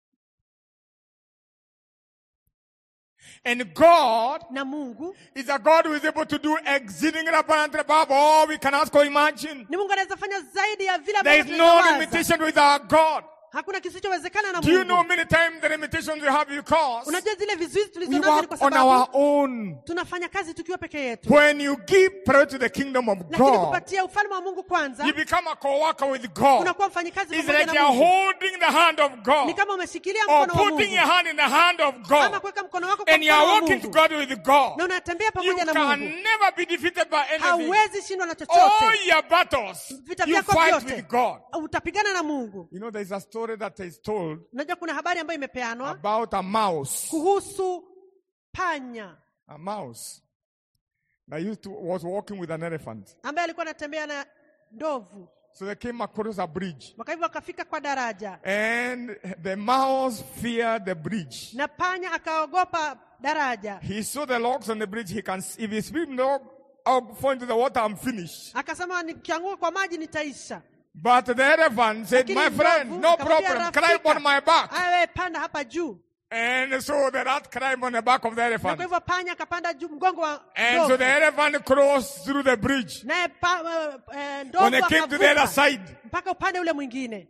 And God na mungu is a God who is able to do exceedingly abundantly above all we can ask or imagine. ni mungu anaweza fanya zaidi ya vile There ambavyo is no tunawaza. limitation with our God. hakuna kisichowezekana na Do you know mungu many times the limitations we have because unajua zile vizuizi we tulizo nazo ni kwa work on our sababu own. tunafanya kazi tukiwa peke yetu When you give priority to the kingdom of lakini God, kupatia ufalme wa mungu kwanza you become a co-worker with God. unakuwa mfanyikazi It's pamoja like na you're mungu holding the hand of ni God kama umeshikilia or mkono wa putting mungu your hand in the hand of ama God kuweka mkono wako kwa and you're mkono wa walking mungu together with God. na unatembea You pamoja na can mungu never be defeated by anything. hauwezi shindwa na All chochote your battles, vita you vyako fight vyote with God. utapigana na mungu You know, there's a story that is told unajua kuna habari ambayo imepeanwa about a mouse. kuhusu panya A mouse that used to was walking with an elephant. ambaye alikuwa anatembea na ndovu So they came across a bridge. waka hivyo wakafika kwa daraja And the mouse feared the bridge. na panya akaogopa daraja He saw the logs on the bridge. He can, if he swim log, I'll fall into the water. I'm finished. akasema nikianguka kwa maji nitaisha But the elephant said, Lakini "My friend, ndovu no akamwambia, problem. "Rafika, Climb on my back." awe panda hapa juu And so the rat climbed on the back of the na kwa elephant. hivyo panya akapanda juu mgongo wa And so ndovu the elephant crossed through the bridge. naye pa- eh, eh, When ndovu they came to the other akavuka side, mpaka upande ule mwingine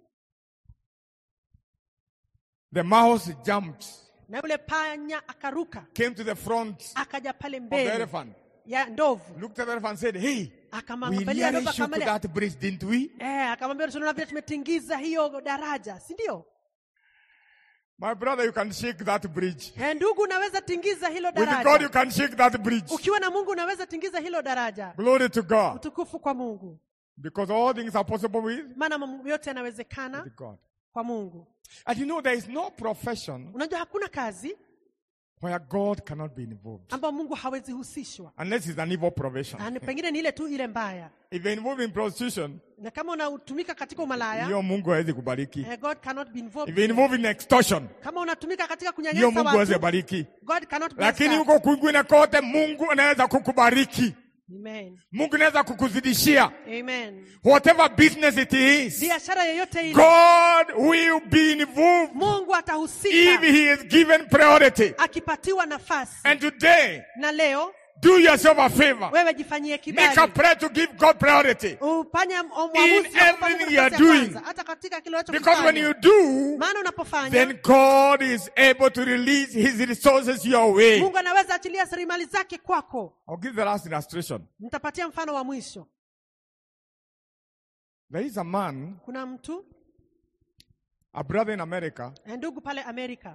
the mouse jumped, na yule panya akaruka came to the front akaja pale of the mbele elephant, ya ndovu looked at the elephant and said, Hey, we akamwangalia nearly ndovu shook akamwambia that bridge, didn't we? eh, akamwambia tunaona vile tumetingiza hiyo daraja si ndio My brother, you can shake that bridge. eh, ndugu unaweza tingiza hilo With God, you daraja can shake that bridge. ukiwa na mungu unaweza tingiza hilo daraja Glory to God. utukufu kwa mungu Because all things are possible with, maana mambo yote yanawezekana with God. kwa mungu And you know, there is no profession unajua hakuna kazi where God cannot be involved. ambayo mungu hawezi husishwa Unless it's an evil profession. Na ni- pengine ni ile tu ile mbaya If you're involved in prostitution, na kama unatumika katika umalaya hiyo Mungu hawezi kubariki. eh, god cannot be involved If you're involved in extortion, kama unatumika katika hiyo kunyanyasa Mungu hawezi watu bariki. god cannot bless Lakini that. huko kwingine kote Mungu anaweza kukubariki. Amen. Mungu anaweza kukuzidishia. Amen. Whatever business it is, biashara yoyote ile God will be involved mungu if atahusika He is given priority. akipatiwa nafasi And today, na leo do yourself a favor. wewe jifanyie Make a kibali prayer to give God priority. ufanye In uamuzi wa kupa everything Mungu you are nafasi ya doing. kwanza, hata katika kile Because when unachokifanya you do, maana unapofanya then God is able to release His resources your way. mungu anaweza achilia rasilimali zake kwako I'll give the last illustration. nitapatia mfano wa mwisho There is a man, kuna mtu a brother in America. eh, ndugu pale amerika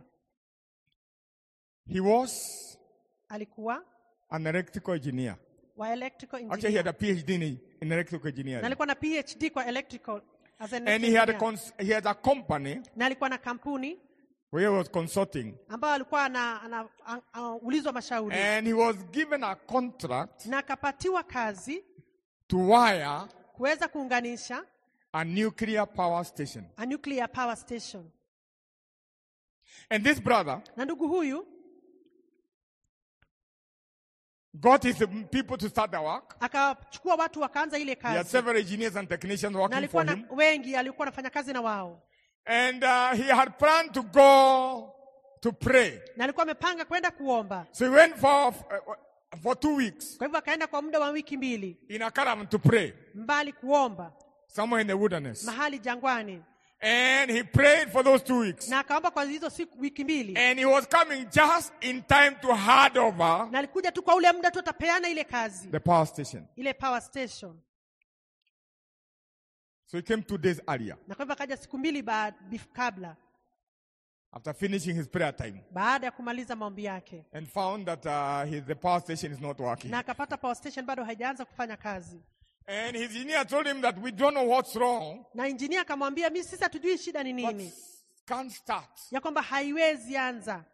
He was alikuwa an electrical engineer. wa electrical Actually, he engineer had a PhD in, in electrical na engineering. alikuwa na phd kwa electrical as an And he had, a engineer. cons- he had a company na alikuwa na kampuni where he was consulting. ambayo alikuwa ana- ana- a- a- ulizwa mashauri And he was given a contract na akapatiwa kazi to wire kuweza kuunganisha a nuclear power station. a nuclear power station And this brother na ndugu huyu got his people to start the work. akachukua watu wakaanza ile He had kazi several engineers and technicians na working alikuwa for na him. wengi alikuwa anafanya kazi na wao And uh, he had planned to go to pray. na alikuwa amepanga kwenda kuomba So he went for, for two weeks kwa hivyo akaenda kwa muda wa wiki mbili in a caravan to pray, mbali kuomba somewhere in the wilderness. mahali jangwani And he prayed for those two weeks. na akaomba kwa hizo siku wiki mbili And he was coming just in time to hand over na alikuja tu kwa ule muda tu atapeana ile kazi the power station. ile power station So he came two days earlier na kwa hivyo akaja siku mbili baad- bif- kabla after finishing his prayer time baada ya kumaliza maombi yake and found that uh, his, the power station is not working. na akapata power station bado haijaanza kufanya kazi And his engineer told him that we don't know what's wrong, na injinia akamwambia mi sisi hatujui shida ni but nini can't start. ya kwamba haiwezi anza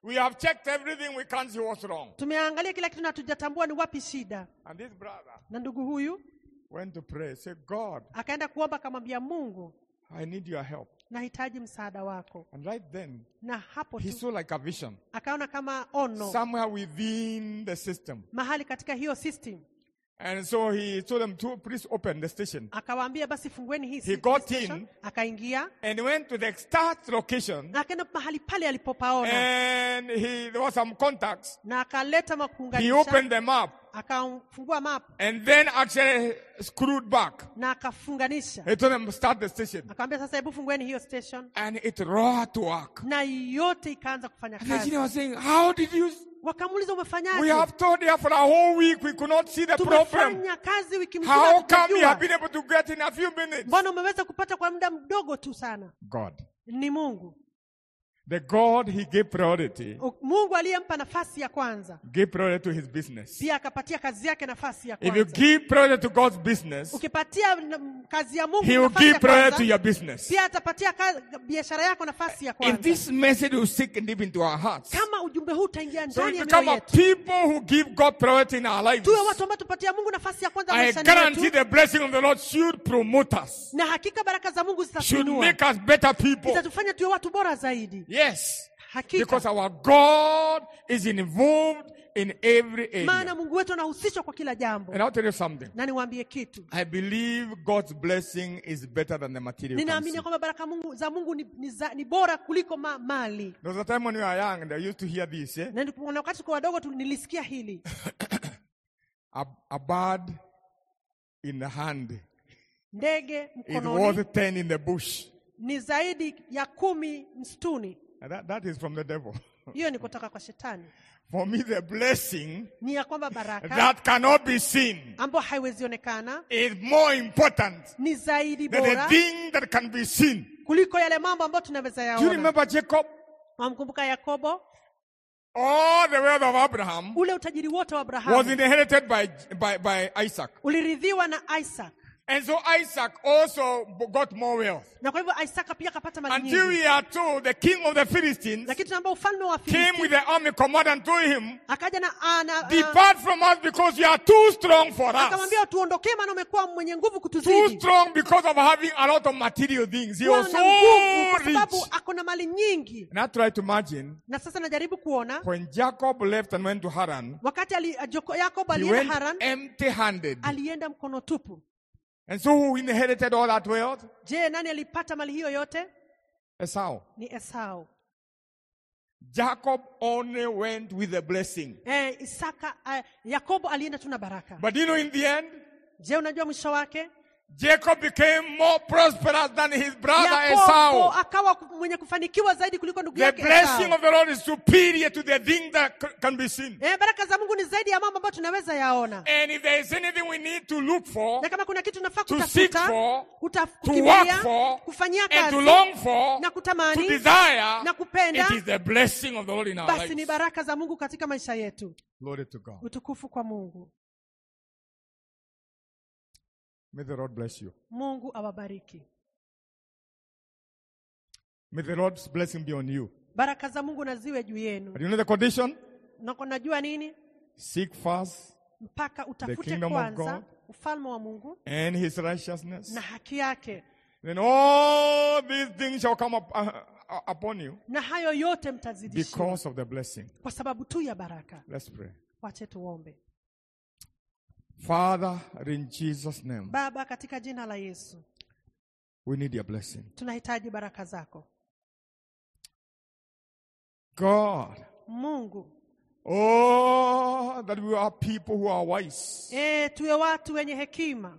We have checked everything, we can't see what's wrong. tumeangalia kila kitu na hatujatambua ni wapi shida And this brother na ndugu huyu went to pray, say, God, akaenda kuomba akamwambia mungu I need your help. nahitaji msaada wako And right then, na hapo he tu saw like a vision akaona kama ono somewhere within the system. mahali katika hiyo system And so he told them to please open the station. akawaambia basi fungueni hii He si- got station. in. akaingia And went to the start location. na akaenda mahali pale alipopaona And he there was some contacts. na akaleta He makuunganisha opened them up akafungua map and then actually screwed back. na akafunganisha He told them start the station. akamwambia sasa hebu fungueni hiyo station And it roared to work. na yote ikaanza kufanya And the engineer kazi was saying, How did you wakamuuliza we umefanyaje have told you for a whole week we could not see the problem. tumefanya kazi wiki mzima How come you hatujajua. have been able to get in a few minutes? mbona umeweza kupata kwa muda mdogo tu sana God. ni mungu The God he gave priority, U- mungu aliyempa nafasi ya kwanza gave priority to his business. pia akapatia kazi yake nafasi ya If you kwanza give priority to God's business, ukipatia n- kazi ya mungu he will nafasi give ya priority to kwanza your business. pia atapatia ka- biashara yako nafasi ya If kwanza this message will sink deep into our hearts, kama ujumbe huu utaingia so ndani we ya become mioyo a yetu people who give God priority in our lives. tuwe watu ambao tupatia mungu nafasi ya kwanza I maishani guarantee mwetu the blessing of the Lord should promote us, na hakika baraka za mungu should zitatuinua make us better people. zitatufanya tuwe watu bora zaidi Yes. hakika Because our God is involved in every maana area. mungu wetu anahusishwa kwa kila jambo And I'll tell you something. na niwaambie kitu I believe God's blessing is better than the material. you can ninaamini see. ya kwamba baraka mungu, za mungu ni, ni, za, ni bora kuliko ma, mali There was a time when we were young and I used to hear this. Eh? na ndipo- na wakati tuko wadogo tu nilisikia hili A, a bird in the hand ndege is mkononi worth 10 in the bush. ni zaidi ya kumi msituni And That, that is from the devil. hiyo ni kutoka kwa shetani For me, the blessing ni ya kwamba baraka that cannot be seen ambayo haiwezionekana is more important ni zaidi than the bora thing that can be seen. kuliko yale mambo ambayo tunaweza Do you yaona remember Jacob? wamkumbuka yakobo All the wealth of Abraham ule utajiri wote wa was abrahamu inherited by, by, by Isaac. uliridhiwa na isaac And so Isaac also got more wealth. na kwa hivyo isaka pia akapata mali Until nyingi we are told the king of the Philistines lakini tunaambia ufalme wa came Filisti with the army commander and told him, akaja na ana- a- Depart from us because you are too strong for us. akamwambia tuondokee maana umekuwa mwenye nguvu Too kutuzidi strong because of having a lot of material things. He Kuwa was na so nguvu kwa sababu rich. ako na mali nyingi And I try to imagine na sasa najaribu kuona when Jacob left and went to Haran, wakati ali, Joko- yakobo he alienda went haran empty handed. alienda mkono tupu And so who inherited all that wealth? je nani alipata mali hiyo yote Esau. ni esau Jacob only went with a blessing. eh, isaka eh, yakobo alienda tu na baraka But you know, in the end, je unajua mwisho wake Jacob became more prosperous than his brother yakobo Esau. akawa mwenye kufanikiwa zaidi kuliko ndugu The yake blessing Esau. of the Lord is superior to the thing that c- can be seen. eh, baraka za mungu ni zaidi ya mambo ambayo tunaweza yaona And if there is anything we need to look for, na kama kuna kitu nafaa to seek kutafuta for, kuta- to work kukimbilia for, kufanyia and to kazi long for, na to kutamani desire, na kupenda it is the blessing of the Lord in our basi ni lives. baraka za mungu katika maisha yetu Glory to God. utukufu kwa mungu May the Lord bless you. mungu awabariki May the Lord's blessing be on you. baraka za mungu na ziwe juu yenu But you know the condition? na najua nini Seek first mpaka utafute kingdom of kwanza God. ufalme wa mungu and his righteousness. na haki yake Then all these things shall come up, uh, uh, upon you na hayo yote mtazidishiwa because of the blessing. kwa sababu tu ya baraka Let's pray. wache tuombe Father, in Jesus' name, baba katika jina la yesu we need your blessing. tunahitaji baraka zako God, mungu oh, that we are people who are wise. e, tuwe watu wenye hekima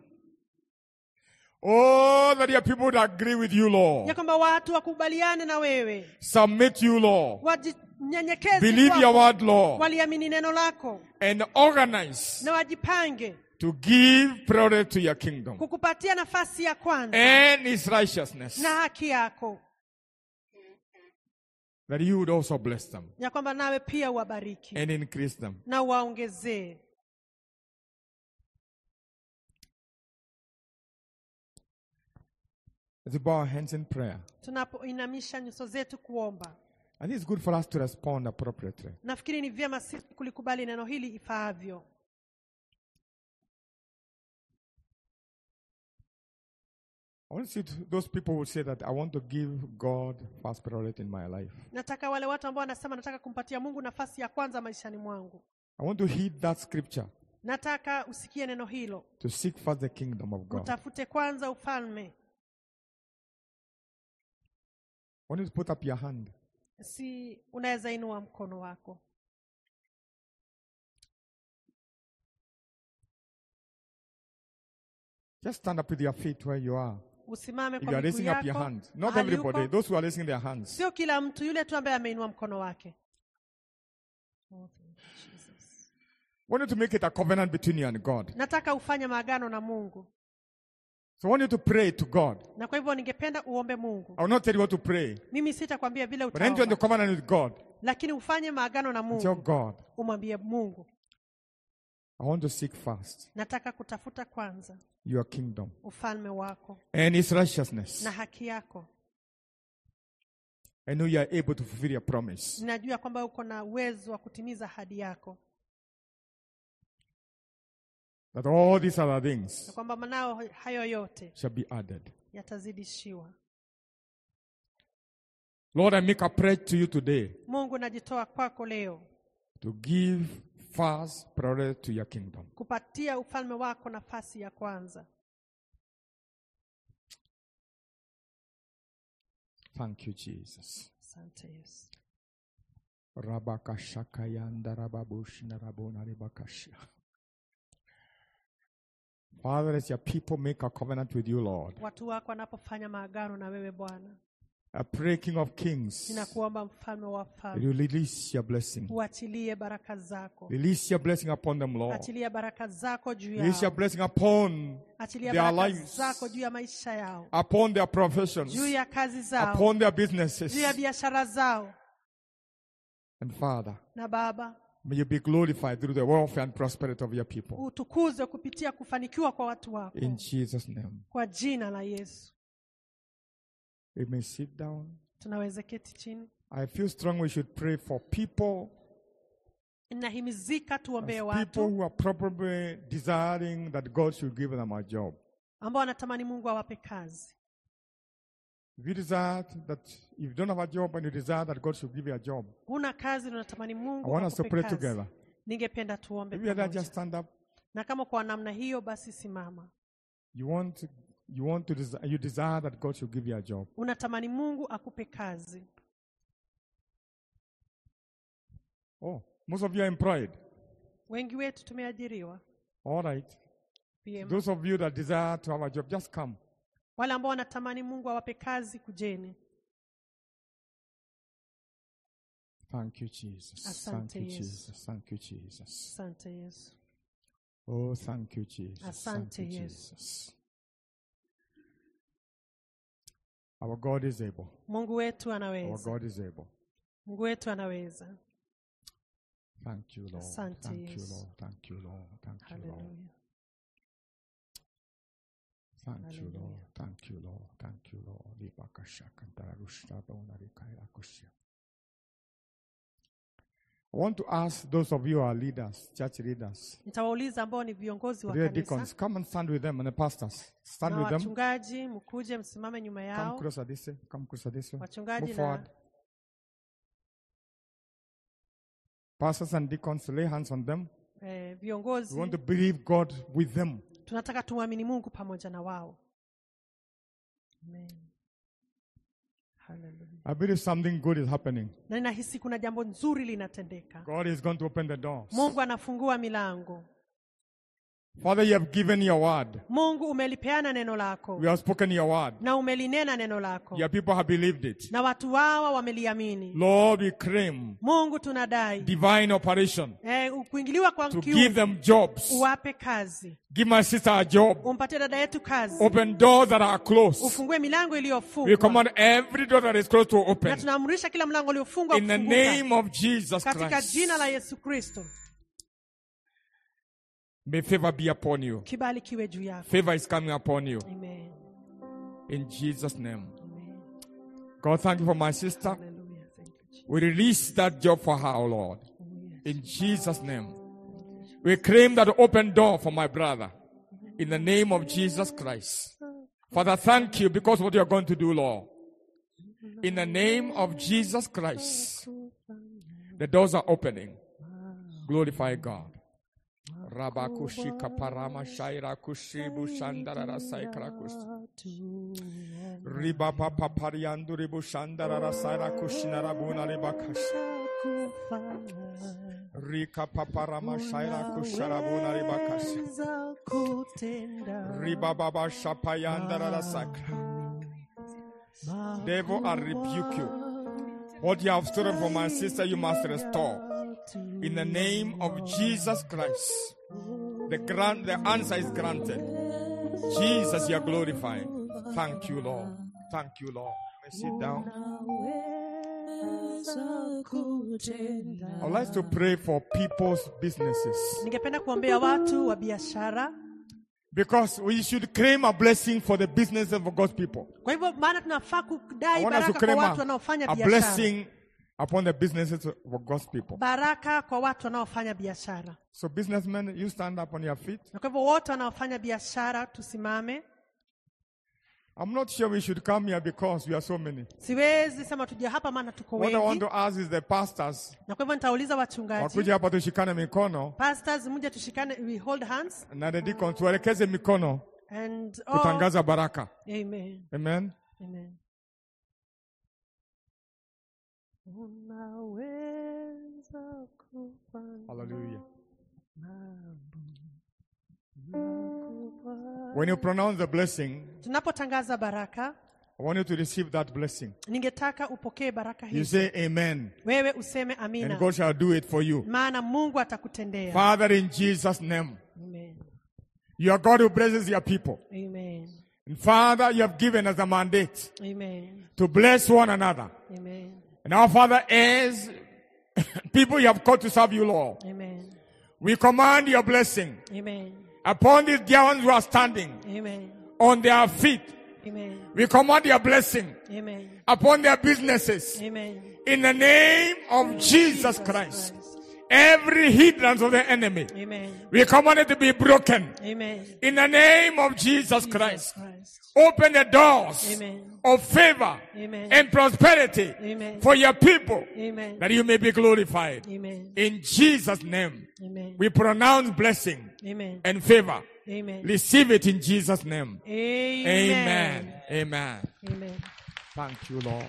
Oh, that your people would agree with you, ya Lord. kwamba watu wakubaliane na wewe Submit you, Lord. wajinyenyekeze Believe kwako, your word, Lord. waliamini neno lako And organize na wajipange to give priority to your kingdom kukupatia nafasi ya kwanza and his righteousness. na haki yako That you would also bless them ya kwamba nawe pia uwabariki and increase them. na uwaongezee Let's bow our hands in prayer. tunapoinamisha nyuso zetu kuomba I think it's good for us to respond appropriately. nafikiri ni vyema sisi kulikubali neno hili ifaavyo I want to see th- those people who say that I want to give God first priority in my life. nataka wale watu ambao wanasema nataka kumpatia mungu nafasi ya kwanza maishani mwangu I want to heed that scripture nataka usikie neno hilo to seek first the kingdom of God. utafute kwanza ufalme I want you to put up your hand. si unaweza inua mkono wako Just stand up with your feet where you are. usimame If kwa you are miguu raising up your yako hands, not mahali everybody, uko. those who are raising their hands. sio kila mtu yule tu ambaye ameinua mkono wake Oh, thank you, Jesus. I want you to make it a covenant between you and God. nataka ufanye maagano na mungu So I want you to pray to God. na kwa hivyo ningependa uombe mungu I will not tell you what to pray, mimi sitakwambia vile but enter into utaomba covenant with God. lakini ufanye maagano na And tell mungu God, umwambie mungu I want to seek first nataka kutafuta kwanza your kingdom ufalme wako and His righteousness. na haki yako I know you are able to fulfill your promise. ninajua kwamba uko na uwezo wa kutimiza ahadi yako That all these other na things kwamba manao hayo yote shall be added. yatazidishiwa Lord, I make a pledge to you today mungu najitoa kwako leo to give first priority to your kingdom. kupatia ufalme wako nafasi ya kwanza Thank you, Jesus. asante yesu Rabakashakayanda rababushina rabona ribakashia. Father, as your people make a covenant with you, Lord, watu wako wanapofanya maagano na wewe bwana I pray, King of Kings, ninakuomba mfalme wa that falme you release your blessing. uachilie baraka zako Release your blessing upon them, Lord. achilia baraka zako juu Release your yao blessing upon achilia their baraka lives. zako juu ya maisha yao upon their professions, juu ya kazi zao upon their businesses. juu ya biashara zao And Father, na baba may you be glorified through the welfare and prosperity of your people. utukuzwe kupitia kufanikiwa kwa watu wako In Jesus' name. kwa jina la yesu We may sit down. tunaweza keti chini I feel strong we should pray for people, nahimizika tuombee as people watu who are probably desiring that God should give them a job. ambao wanatamani mungu awape kazi If you desire that, if you don't have a job and you desire that God should give you a job, huna kazi na unatamani I mungu want us to akupe pray kazi. together. ningependa tuombe If you just pamoja. stand up, na kama kwa namna hiyo basi simama you want, you want to, desi- you desire that God should give you a job. unatamani mungu akupe kazi Oh, most of you are employed. wengi wetu tumeajiriwa All right. Vyema. Those of you that desire to have a job, just come. wale ambao wanatamani mungu awape kazi kujeni Thank you, Jesus. Thank Asante, you, Yesu. Jesus. Thank you, Jesus. asante yesu Oh, thank you, Jesus. Thank Asante, you, Yesu. Jesus. Our God is able. mungu wetu Our anaweza God is able. mungu wetu anaweza Thank you, Lord. Asante, Thank you, Yesu. Lord. Thank you, Lord. Thank you, Lord. haleluya Thank you, Hallelujah. Lord. Thank you, Lord. Thank you, Lord. Libakashakantararushtabonarikairakushia. I want to ask those of you who are leaders, church leaders, nitawauliza ambao ni viongozi wa real kanisa deacons, come and stand with them and the pastors. Stand na with them. wachungaji mkuje msimame nyuma Come yao closer this way. Come closer this way. wachungaji Move forward. na Pastors and deacons, lay hands on them. eh, We viongozi want to believe God with them. tunataka tumwamini mungu pamoja na wao Amen. Hallelujah. I believe something good is happening. na ninahisi kuna jambo nzuri linatendeka God is going to open the doors. mungu anafungua milango Father, you have given your word. mungu umelipeana neno lako We have spoken your word. na umelinena neno lako Your people have believed it. na watu wawa wameliamini Lord, we claim mungu tunadai divine operation eh, kuingiliwa kwa to kiungu, give them jobs. uwape kazi Give my sister a job. umpatie dada yetu kazi Open doors that are closed. ufungue milango We iliyofungwa command every door that is closed to na open. tunaamrisha kila mlango uliofungwa In the kufunguka name of Jesus katika Christ. jina la yesu kristo May favor be upon you. kibali kiwe juu yako Favor is coming upon you. Amen. In Jesus' name. Amen. God, thank you for my sister. Hallelujah. Thank you, We release that job for her, oh Lord. In Jesus' name. We claim that open door for my brother. In the name of Jesus Christ. Father, thank you because what you're going to do, Lord. In the name of Jesus Christ. The doors are opening. Glorify God. Rabakushika parama shaira kushibu shandarara saikra kush- Riba papa pariandu ribu shandarara saira kushinara buna ribakash. Rika papa rama shaira kusharabuna ribakash. Weza kutenda Riba baba shapayandarara sakra. Devil, I rebuke you. What you have stolen from my sister, you must restore. In the name of Jesus Christ. The grant, the answer is granted. Jesus, you are glorified. Thank you, Lord. Thank you, Lord. May sit down. Weza kutenda. I'd like to pray for people's businesses ningependa kuombea watu wa biashara because we should claim a blessing for the businesses of God's people. kwa hivyo maana tunafaa I kudai want us to baraka kwa claim watu a, wanaofanya a biashara blessing upon the businesses of God's people. baraka kwa watu wanaofanya biashara So, businessmen, you stand up on your feet. na kwa hivyo wote wanaofanya biashara tusimame I'm not sure we should come here because we are so many. siwezi sema tuje hapa maana tuko What I want wengi to ask is the pastors na kwa hivyo nitauliza wachungaji wakuja hapa tushikane mikono pastors mje tushikane we hold hands na the deacons tuelekeze mikono and all, kutangaza baraka. amen Amen. amen unaweza kufanya Hallelujah. mambo makubwa. When you pronounce the blessing, tunapotangaza baraka I want you to receive that blessing. ningetaka upokee baraka You hizi say amen, wewe useme and amina God shall do it for you. maana mungu atakutendea Father, in Jesus' name, amen. you are God who blesses your people. Amen. And Father, you have given us a mandate Amen. to bless one another. Amen. And our Father, as people you have called to serve you, Lord, Amen. we command your blessing Amen. upon these dear ones who are standing Amen. on their feet. Amen. We command your blessing Amen. upon their businesses. Amen. In the name of Jesus Christ. Every hindrance of the enemy, Amen. we command it to be broken. Amen. In the name of Jesus Jesus Christ. Christ. Open the doors Amen. of favor Amen. and prosperity Amen. for your people Amen. that you may be glorified. Amen. In Jesus' name, Amen. we pronounce blessing Amen. and favor. Amen. Receive it in Jesus' name. Amen. Amen. Amen. Amen. Thank you, Lord.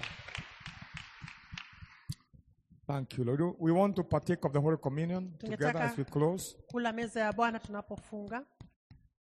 Thank you, Lord. We want to partake of the Holy Communion together Tungetaka- as we close. Kula meza ya Bwana tunapofunga.